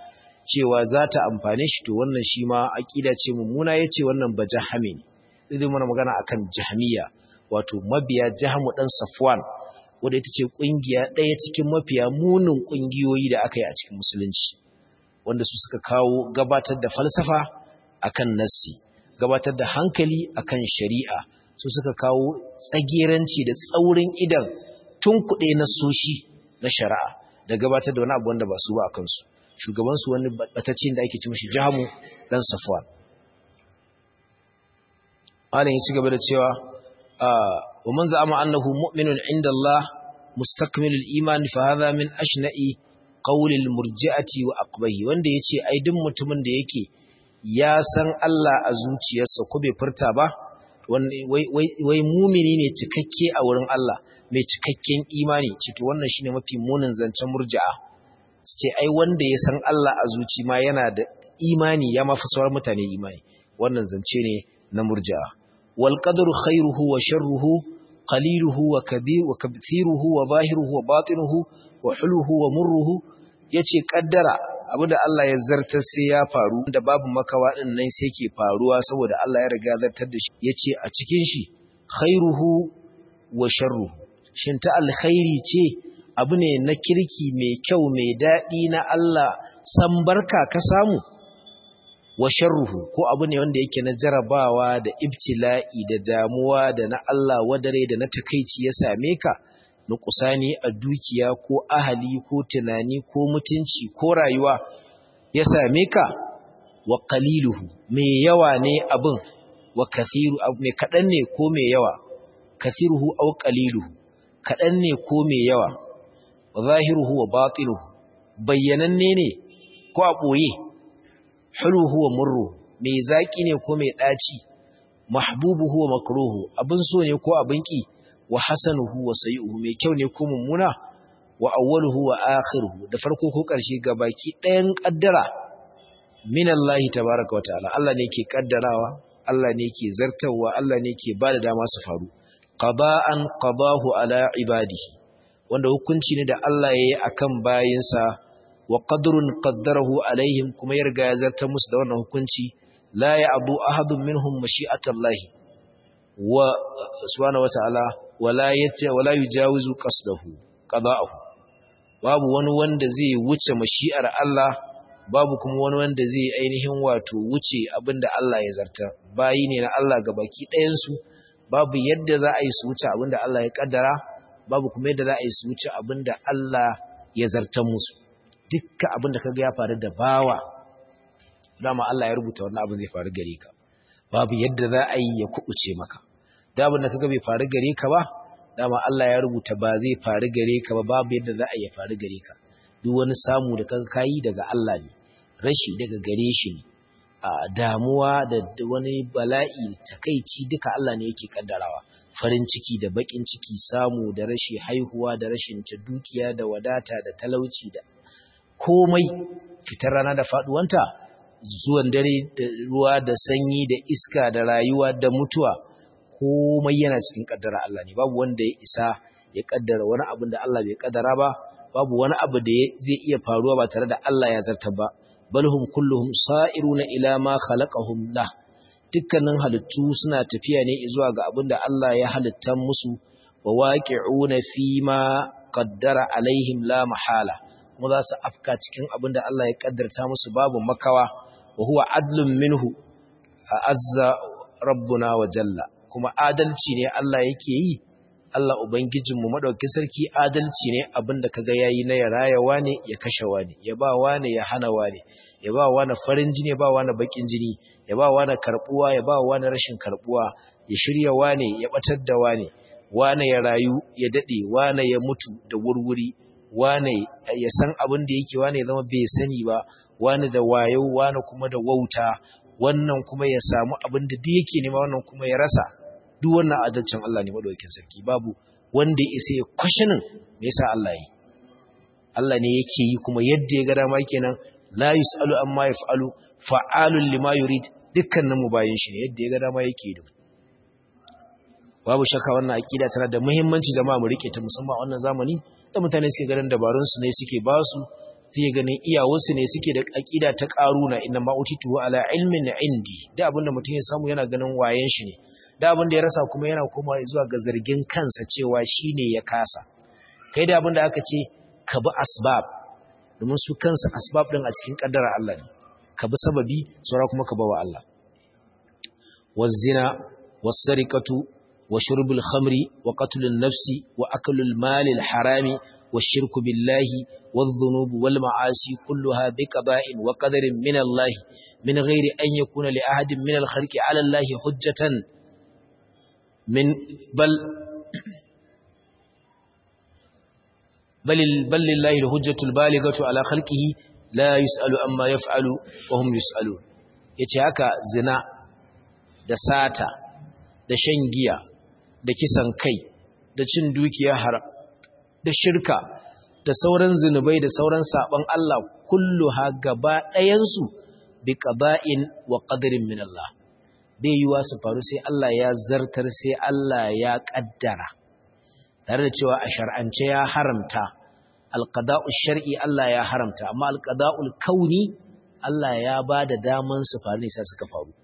cewa za ta amfane shi to wannan shi ma aqida ce mummuna yace wannan bajahami ne zai mana magana akan jahmiya wato mabiya jahamu dan safwan wanda ita ce kungiya ɗaya cikin mafiya munin kungiyoyi da aka yi a cikin musulunci wanda su suka kawo gabatar da falsafa akan nassi gabatar da hankali akan shari'a su suka kawo tsageranci da tsaurin idan tun kuɗe na soshi na shari'a da gabatar da wani abu wanda ba su ba a kansu shugabansu wani batacce da ake ci mashi jahamu dan safwan malam ya ci gaba da cewa wa man za'ama annahu mu'minun inda Allah mustakmilul iman fa hadha min ashna'i qawlil murji'ati wa aqbahi wanda yace ai duk mutumin da yake ya san Allah a zuciyarsa ko bai furta ba wai mumini ne cikakke a wurin Allah mai cikakken imani ce to wannan shine mafi munin zancen murji'a su ce ai wanda ya san Allah a zuci ma yana da imani ya mafi sauran mutane imani wannan zance ne na murji'a wal qadru khairuhu wa sharruhu qaliluhu wa kabir wa kabthiruhu wa zahiruhu wa batinuhu wa huluhu wa murruhu yace kaddara abinda Allah ya zartar sai ya faru da babu makawa din nan sai ke faruwa saboda Allah ya riga zartar da shi yace a cikin shi khairuhu wa sharruhu shin ta alkhairi ce abu ne na kirki mai kyau mai daɗi na Allah san barka ka samu wa sharruhu ko abu ne wanda yake na jarabawa da ibtila'i da damuwa da na Allah wadare da na takaici ya same ka na kusani a dukiya ko ahali ko tunani ko mutunci ko rayuwa ya same ka wa qaliluhu mai yawa ne abin wa kathiru mai kadan ne ko mai yawa kathiruhu aw qaliluhu kadan ne ko mai yawa wa zahiruhu wa batinuhu bayyananne ne ko a boye huluhu wa murru mai zaki ne ko mai daci mahbubuhu wa makruhu abin so ne ko abin ki wa hasanuhu wa sayi'uhu mai kyau ne ko mummuna wa awwaluhu wa akhiruhu da farko ko karshe baki ɗayan kaddara min Allah tabaaraka wa ta'ala Allah ne yake kaddarawa Allah ne yake zartawa Allah ne yake bada dama su faru qada'an qadahu ala ibadihi wanda hukunci ne da Allah yayi akan bayinsa wa qadrun qaddarahu alaihim kuma ya riga ya zartar musu da wannan hukunci la ya'bu ahadun minhum mashi'atallahi wa subhanahu wa ta'ala wala yace wala yujawizu qasdahu qada'ahu babu wani wanda zai wuce mashi'ar Allah babu kuma wani wanda zai ainihin wato wuce abinda Allah ya zarta bayi ne na Allah baki ɗayan su babu yadda za a yi su wuce abinda Allah ya kaddara babu kuma yadda za a yi su wuce abinda Allah ya zarta musu dukkan abinda kaga ya faru da bawa dama Allah ya rubuta wannan abin zai faru gare ka babu yadda za a yi ya kubuce maka da abin da kaga bai faru gare ka ba dama Allah ya rubuta ba zai faru gare ka ba babu yadda za a yi faru gare ka duk wani samu da kaga kayi daga Allah ne rashi daga gare shi ne a damuwa da wani bala'i takeici duka Allah ne yake kaddarawa farin ciki da bakin ciki samu da rashi haihuwa da rashin ta dukiya da wadata da talauci da komai fitar rana da faduwanta zuwan dare da ruwa da sanyi da iska da rayuwa da mutuwa komai yana cikin kaddara Allah ne babu wanda ya isa ya kaddara wani abin da Allah bai kaddara ba babu wani abu da zai iya faruwa ba tare da Allah ya zarta ba balhum kulluhum sa'iruna ila ma khalaqahum la dukkanin halittu suna tafiya ne zuwa ga abin da Allah ya halitta musu wa waqi'una fi ma qaddara alaihim la mahala kuma za su afka cikin abin da Allah ya kaddarta musu babu makawa wa huwa adlun minhu azza rabbuna wa jalla kuma adalci ne Allah yake yi Allah ubangijinmu madaukakin sarki adalci ne abinda kaga yayi na ya rayawa ne ya kashewa ne ya ba wani ya hana wani ya ba wani farin jini ya ba wani bakin jini ya ba wani karbuwa ya ba wani rashin karbuwa ya shirya wani ya batar da wani wani ya rayu ya dade wani ya mutu da wurwuri wani ya san abin da yake wani ya zama bai sani ba wani da wayo wani kuma da wauta wannan kuma ya samu abin da duk yake nema wannan kuma ya rasa duk wannan adalcin Allah ne madaukakin sarki babu wanda ya isa ya kwashinin me yasa Allah yi Allah ne yake yi kuma yadda ya ga dama kenan la yusalu amma yafalu fa'alun lima yurid dukkanin mu bayin shi ne yadda ya ga dama yake yi babu shakka wannan aqida tana da muhimmanci jama'a mu rike ta musamman wannan zamani da mutane suke ganin dabarun su ne suke ba su sai ganin iyawarsu ne suke da aqida ta qaruna inna ma utitu ala ilmin indi da abinda mutum ya samu yana ganin wayen shi ne da abinda ya rasa kuma yana komawa zuwa ga zargin kansa cewa shine ya kasa kai da abinda aka ce ka bi asbab domin su kansa asbab din a cikin kaddara Allah ne ka bi sababi saura kuma ka bawa Allah wazina was-sariqatu wa shurbul khamri wa qatlun nafsi wa aklul malil harami والشرك بالله والذنوب والمعاصي كلها بقضاء وقدر من الله من غير أن يكون لأحد من الخلق على الله حجة من بل بل بل لله الحجة البالغة على خلقه لا يسأل أما يفعل وهم يسألون yace haka zina da sata da shan giya da kisan kai da cin dukiya haram da shirka da sauran zinubai da sauran saban Allah kulluha gaba ɗayansu bi qada'in wa qadarin min Allah bai yiwa su faru sai Allah ya zartar sai Allah ya kaddara tare da cewa a shar'ance ya haramta alqada'u shar'i Allah ya haramta amma alqada'ul kauni Allah ya bada daman su faru ne sai suka faru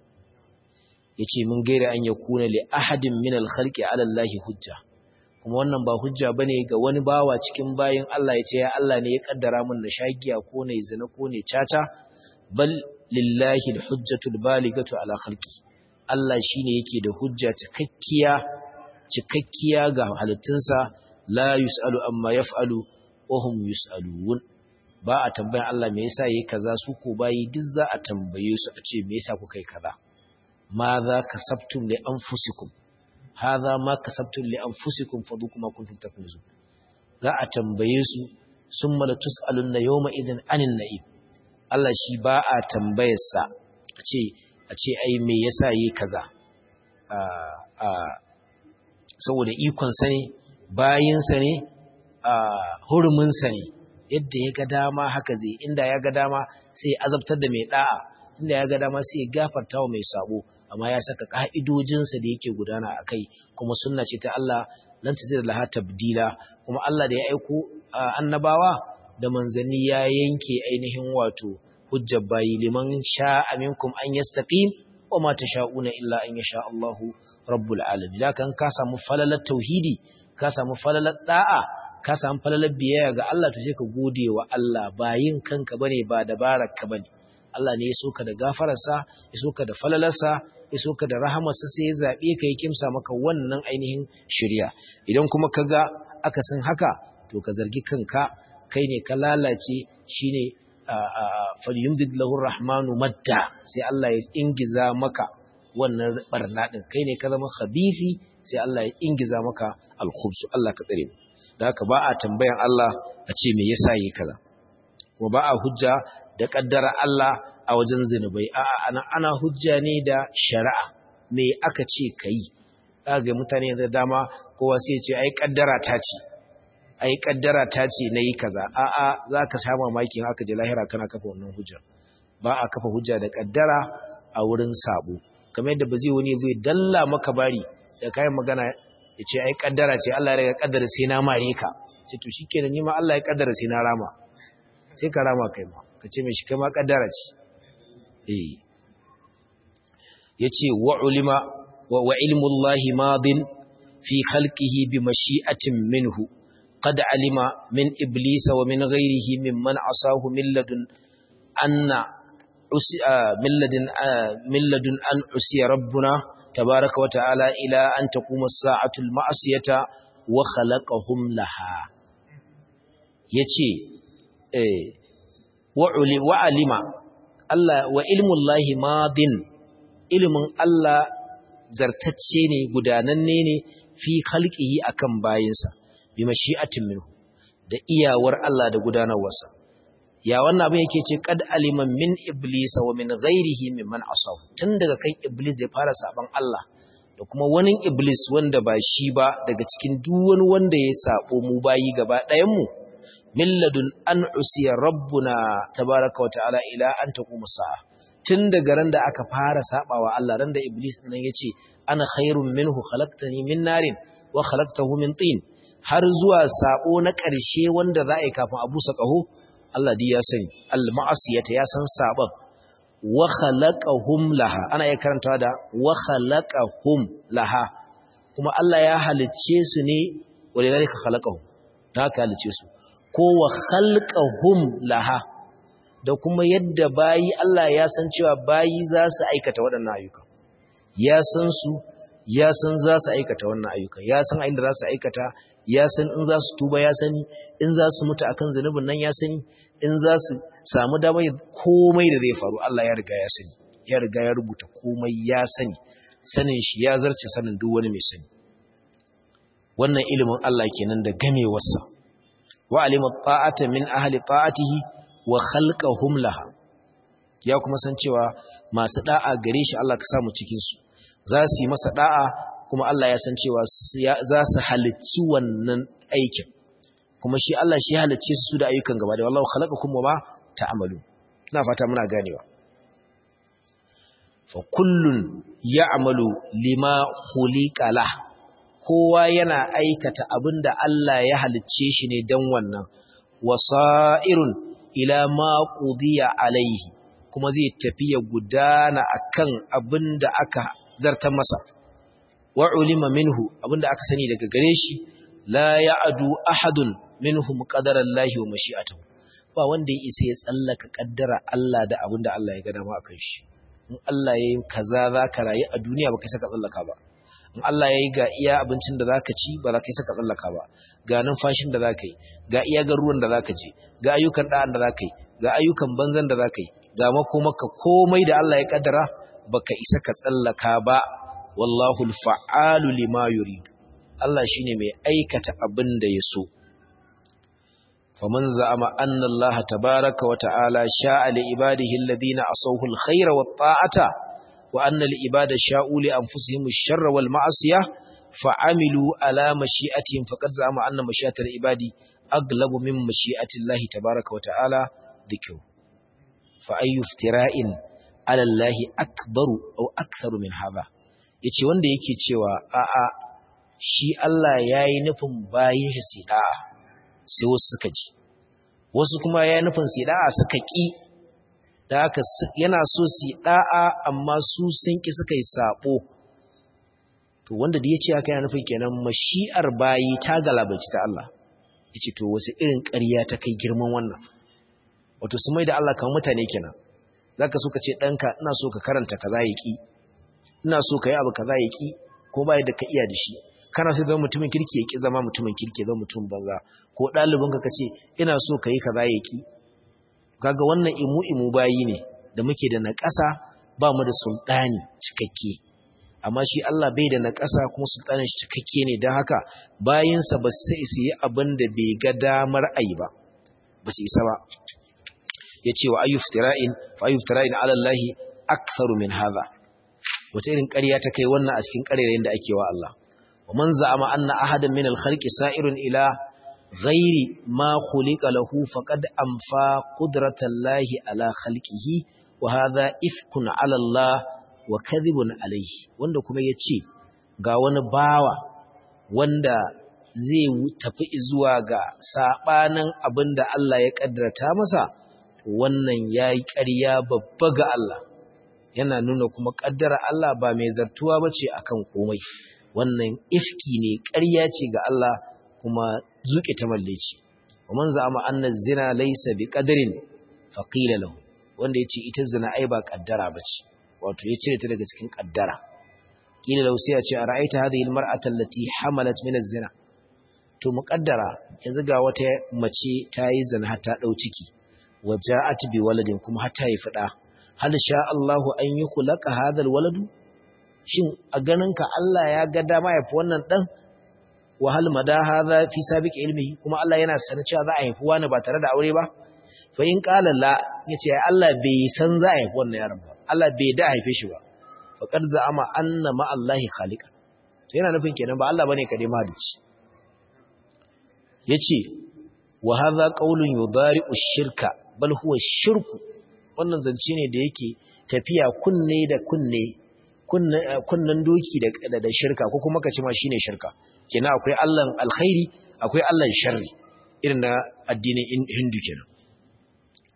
yace mun gaira an yakuna li ahadin min al-khalqi 'ala Allah hujja kuma wannan ba hujja bane ga wani bawa cikin bayin Allah ya ce ya Allah ne ya kaddara mun na shagiya ko ne zina ko ne caca bal lillahi alhujjatul baligatu ala khalqi Allah shine yake da hujja cikakkiya cikakkiya ga halittunsa la yusalu amma yaf'alu wa hum yusalun ba a tambayan Allah me yasa yayi kaza su ko bayi duk za a tambaye su a ce me yasa kuka yi kaza ma za kasabtum li anfusikum hadha ma kasabtum li anfusikum fadhuku ma kuntum taknizun za a tambaye su summa la tusaluna yawma idhin anin na'im Allah shi ba a tambayar sa a ce a ce ai me yasa yi kaza a a saboda ikon sa ne bayin sa ne a hurumin sa ne yadda ya ga dama haka zai inda ya ga dama sai azabtar da mai da'a inda ya ga dama sai ya gafarta wa mai sabo amma ya saka ka'idojinsa da yake gudana a kai kuma sunna ce ta Allah lan ta da laha tabdila kuma Allah da ya aiko annabawa da manzanni ya yanke ainihin wato hujjar bayi liman sha'a minkum an yastaqim wa ma tasha'una illa an yasha Allahu rabbul alamin da kan ka samu falalar tauhidi ka samu falalar da'a ka samu falalar biyayya ga Allah to sai ka gode wa Allah bayin kanka bane ba dabarar ka bane Allah ne ya soka da gafararsa ya soka da falalarsa ya soka da rahamarsa sai ya zaɓe ka yi kimsa maka wannan ainihin shirya idan kuma ka ga akasin haka to ka zargi kanka kai ne ka lalace shi ne falyumdid lahur rahmanu madda sai Allah ya ingiza maka wannan barna ɗin kai ne ka zama khabifi sai Allah ya ingiza maka alkhubsu Allah ka tsare da haka ba a tambayan Allah a ce me yasa yi kaza kuma ba a hujja da kaddara Allah a wajen zinubai a'a ana ana hujja ne da shari'a me aka ce kai kaga mutane da dama kowa sai ya ce ai kaddara ta ce ai kaddara ta ce nayi kaza a'a zaka sha mamakin aka je lahira kana kafa wannan hujja ba a kafa hujja da kaddara a wurin sabo kamar yadda ba zai wani zai dalla maka bari da kayan magana ya ce ai kaddara ce Allah ya riga kaddara sai na mare ka ce to shikenan ni ma Allah ya kaddara sai na rama sai ka rama kai ma ka ce mai shi kai ma kaddara ce eh yace wa ulima wa, wa ilmullahi madin fi khalqihi bi mashi'atin minhu qad alima min iblisa wa min ghayrihi mimman asahu min ladun anna min ladun min ladun an usiya rabbuna tabaraka wa ta'ala ila an taquma as-sa'atu al-ma'siyata wa khalaqahum laha yace eh wa alima Allah wa ilmullahi madin ilmin Allah zartacce ne gudananne ne fi khalqihi akan bayinsa bi mashi'atin minhu da iyawar Allah da gudanarwarsa ya wannan abin yake ce qad alima min iblis wa min ghairihi mimman asaw tun daga kan iblis da ya fara saban Allah da kuma wani iblis wanda ba shi ba daga cikin duk wani wanda ya sabo mu bayi gaba ɗayan mu milladun an usiya rabbuna tabaraka wa ta'ala ila an taquma sa'a tun daga ran da aka fara sabawa Allah ran da iblis nan yace ana khairun minhu khalaqtani min narin wa khalaqtahu min tin har zuwa sabo na ƙarshe wanda za a yi kafin abu sa ƙaho Allah dai ya sani al-ma'asiyata ya san saban wa khalaqahum laha ana iya karantawa da wa khalaqahum laha kuma Allah ya halicce su ne walidhalika khalaqahum da haka halicce su ko wa khalqahum laha da kuma yadda bayi Allah ya san cewa bayi za su aikata waɗannan ayyuka ya san su ya san za su aikata wannan ayyuka ya san inda za su aikata ya san in za su tuba ya sani in za su mutu akan zanubin nan ya sani in za su samu damar komai da zai faru Allah ya riga ya sani ya riga ya rubuta komai ya sani sanin shi ya zarce sanin duk wani mai sani wannan ilimin Allah kenan da gamewarsa wa alima ta'ata min ahli ta'atihi wa khalqahum laha ya kuma san cewa masu da'a gare shi Allah ka samu cikin su za su yi masa da'a kuma Allah ya san cewa za su halicci wannan aikin kuma shi Allah shi halicce su da ayyukan gaba da wallahu khalaqakum wa ma ta'malu ina fata muna ganewa fa kullun ya'malu lima khuliqa lah kowa yana aikata abinda Allah ya halicce shi ne dan wannan wasa'irun ila ma qudiya alaihi kuma zai tafi ya gudana akan abinda aka zartar masa wa ulima minhu abinda aka sani daga gare shi la ya'du ahadun minhum qadarallahi wa mashi'atuhu ba wanda ya isa ya tsallaka kaddara Allah da abinda Allah ya ga dama akan shi in Allah yayi kaza zaka rayu a duniya baka saka tsallaka ba in Allah yayi ga iya abincin da zaka ci ba za ka saka tsallaka ba ga numfashin da zaka yi ga iya ga ruwan da zaka je ga ayyukan da'an da zaka yi ga ayyukan banzan da zaka yi ga makomaka komai da Allah ya kaddara baka isa ka tsallaka ba wallahu alfa'alu lima yuridu Allah shine mai aikata abin da ya so faman za'ama anna Allah tabaaraka wa ta'ala sha'a li ibadihi alladhina asawhu alkhayra wat ta'ata wa anna al ibada sha'u li anfusihim ash-sharra wal ma'siyah fa'amilu ala mashi'atihim faqad za'ama anna mashi'atal ibadi aglabu min mashi'ati Allah tabaaraka wa ta'ala dhikru fa ayyu iftira'in ala Allah akbaru aw aktharu min hadha yace wanda yake cewa a'a shi Allah yayi nufin bayin shi sida'a sai wasu suka ji wasu kuma yayi nufin sida'a suka ki da haka yana so sida'a amma su sun ki suka yi sabo to wanda da yace haka yana nufin kenan mashi'ar bayi ta galabaci ta Allah yace to wasu irin ƙarya ta kai girman wannan wato su mai da Allah kamar mutane kenan zaka so ka ce danka ina so ka karanta kaza yaki ina so ka yi abu kaza yaki ko bai da ka iya da shi kana so zama mutumin kirki yaki zama mutumin kirki zama mutum banza ko dalibin ka kace ina so ka yi kaza yaki kaga wannan imu imu bayi ne da muke da naƙasa ba mu da sultani cikakke amma shi Allah bai da naƙasa kuma sultanin shi cikakke ne don haka bayinsa ba su isa yi abin da bai ga damar ayi ba ba su isa ba ya ce wa ayyuftira'in fa ayyuftira'in ala Allah aktharu min hadha wata irin ƙarya ta kai wannan a cikin ƙarerayen da ake wa Allah wa man za'ama anna ahadan min al-khalqi sa'irun ila ghairi ma khuliqa lahu faqad anfa qudratallahi ala khalqihi wa hadha ifkun ala Allah wa kadhibun alayhi wanda kuma yace ga wani bawa wanda zai tafi zuwa ga sabanin abinda Allah ya kaddarta masa wannan yayi ƙarya babba ga Allah yana nuna kuma kaddara Allah ba mai zartuwa bace akan komai wannan ifki ne ƙarya ce ga Allah kuma zuke ta malleci wa man za'ama anna zina laysa biqadrin faqila lahu wanda yace ita zina ai ba kaddara bace wato ya cire ta daga cikin kaddara kila lahu sai ya ce ara'aita hadhihi almar'ata allati hamalat min az-zina to muqaddara yanzu ga wata mace ta yi zina har ta dau ciki waja'at bi waladin kuma har ta yi fada hal sha Allahu an yukhlaka hadha alwaladu shin a ganinka Allah ya ga dama ya fi wannan dan wa hal mada hadha fi sabiq ilmihi kuma Allah yana sanin cewa za a haifi wani ba tare da aure ba fa in qala la yace Allah bai san za a haifi wannan yaron ba Allah bai da haife shi ba fa qad za'ama anna ma Allah khaliqa to yana nufin kenan ba Allah bane kade mahalici yace wa hadha qawlun yudari'u shirka bal huwa shirku wannan zance ne da yake tafiya kunne da kunne kunnan doki da da shirka ko kuma kace ma shine shirka kenan akwai Allahn alkhairi akwai Allahn sharri irin na addinin Hindu kenan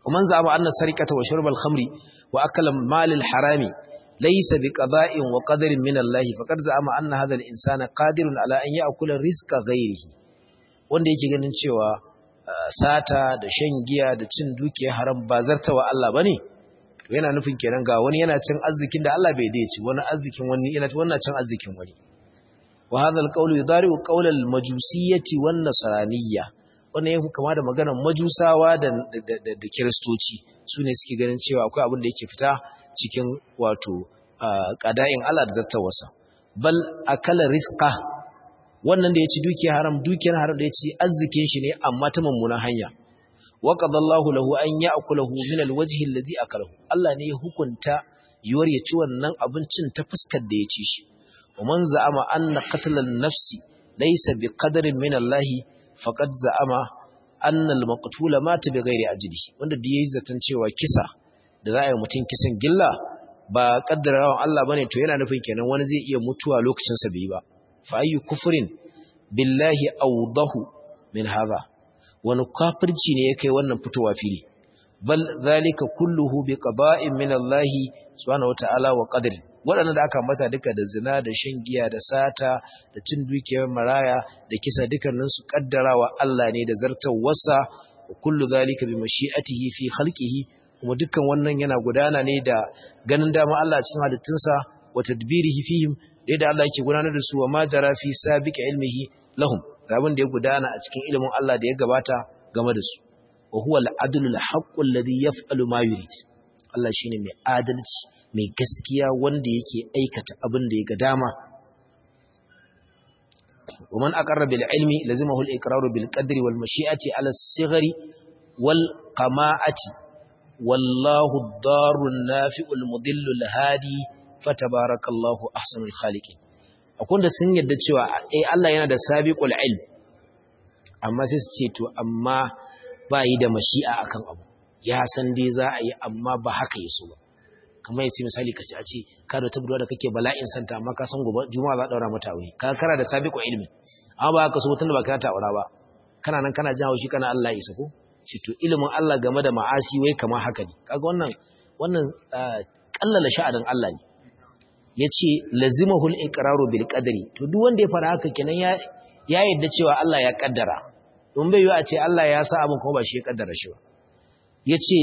ومن زعم أن السرقة وشرب الخمر وأكل مال الحرام ليس بقضاء وقدر من الله فقد زعم أن هذا الإنسان قادر على أن يأكل رزق غيره wanda yake ganin cewa sata da shan giya da cin dukiya haram ba zartawa Allah bane to yana nufin kenan ga wani yana cin arzikin da Allah bai dace wani arzikin wani yana wannan cin arzikin wani wa hadha alqawlu yudari'u qawla almajusiyyati wan nasraniyya wannan yake kama da maganar majusawa da da kiristoci sune suke ganin cewa akwai abin da yake fita cikin wato qada'in Allah da zattawarsa bal akala rizqa wannan da yaci dukiyar haram dukiyar haram da yaci arzikin shi ne amma ta mummunan hanya wa qadallahu lahu an ya'kulahu min alwajhi alladhi akalahu Allah ne ya hukunta yuwar ya ci wannan abincin ta fuskar da ya ci shi ومن زعم أن قتل النفس ليس بقدر من الله فقد زعم أن المقتول مات بغير أجله wanda da yayi zaton cewa kisa da za a yi mutum kisan gilla ba kaddarawan Allah bane to yana nufin kenan wani zai iya mutuwa lokacin sa bai ba fa ayyu kufrin billahi awdahu min hadha wani kafirci ne ya kai wannan fitowa fili bal zalika kulluhu bi qada'in min Allah subhanahu wataala wa qadri waɗanda da aka mata duka da zina da shan giya da sata da cin dukiyar maraya da kisa dukkaninsu kaddarawa Allah ne da zartawarsa wa kullu zalika bi mashi'atihi fi khalqihi kuma dukkan wannan yana gudana ne da ganin dama Allah cikin halittunsa wa tadbirihi fihim da Allah yake gudanar da su wa ma jara fi sabiqi ilmihi lahum abin da ya gudana a cikin ilimin Allah da ya gabata game da su wa huwa al-adlu al-haqqu alladhi yaf'alu ma yurid Allah shine mai adalci mai gaskiya wanda yake aikata abin da ya ga dama ومن أقر بالعلم لزمه الإقرار بالقدر والمشيئة على الصغر والقماعة والله الضار النافع المضل الهادي فتبارك الله أحسن الخالقين أكون da sun yadda cewa eh Allah yana da sabiqul ilm amma sai su ce to amma ba yi da mashi'a akan abu ya san dai za a yi amma ba haka yaso ba kamar yace misali kace a ce ka da tabbatar da kake bala'in santa amma ka san gobe juma'a za daura mata aure ka kara da sabiqu ilmi amma ba ka so tunda ba ka ta aura ba kana nan kana jin haushi kana Allah isa ko shi to ilimin Allah game da ma'asi wai kamar haka ne kaga wannan wannan kallala sha'anin Allah ne yace lazimahu al-iqraru bil qadri to duk wanda ya fara haka kenan ya ya yadda cewa Allah ya kaddara don bai yi a ce Allah ya sa abin kuma ba shi ya kaddara shi ba yace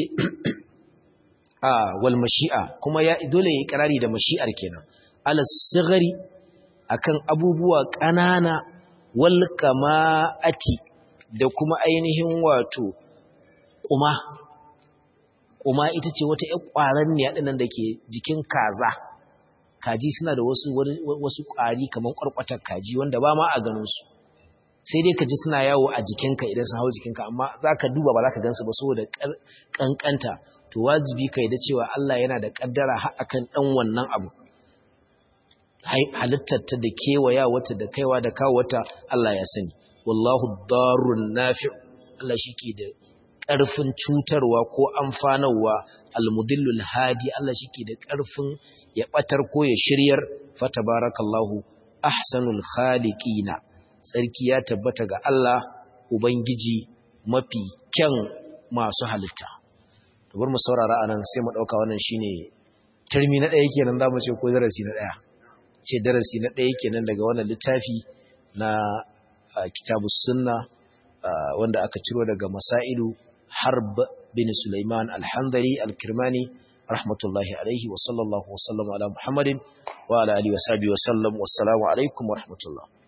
wal mashi'a kuma ya dole ya kirari da mashi'ar kenan ala sigari akan abubuwa ƙanana wal kama'ati da kuma ainihin wato kuma kuma ita ce wata ƴar ƙwaran ne ɗinnan da ke jikin kaza kaji suna da wasu wasu ƙwari kamar ƙwarƙwatar kaji wanda ba ma a ganin su sai dai ka ji suna yawo a jikinka idan sun hau jikinka amma za ka duba ba za ka gansu ba saboda ƙanƙanta to wajibi ka da cewa Allah yana da ƙaddara akan ɗan wannan abu halittarta da kewaya wata da kaiwa da kawo wata Allah ya sani wallahu darun nafi' Allah shi ke da ƙarfin cutarwa ko amfanarwa almudillul hadi Allah shi ke da ƙarfin ya ɓatar ko ya shiryar fatabarakallahu ahsanul khaliqina tsarki ya tabbata ga Allah Ubangiji mafi kyan masu halitta. bar mu saurara anan sai mu dauka wannan shine turmi na daya kenan zamu ce ko darasi na daya ce darasi na daya kenan daga wannan littafi na kitabus sunna wanda aka ciro daga masailu harb bin sulaiman al-handari al-kirmani rahmatullahi alaihi wa sallallahu wa sallama ala muhammadin wa ala alihi wa sahbihi wa sallam wassalamu alaikum wa rahmatullah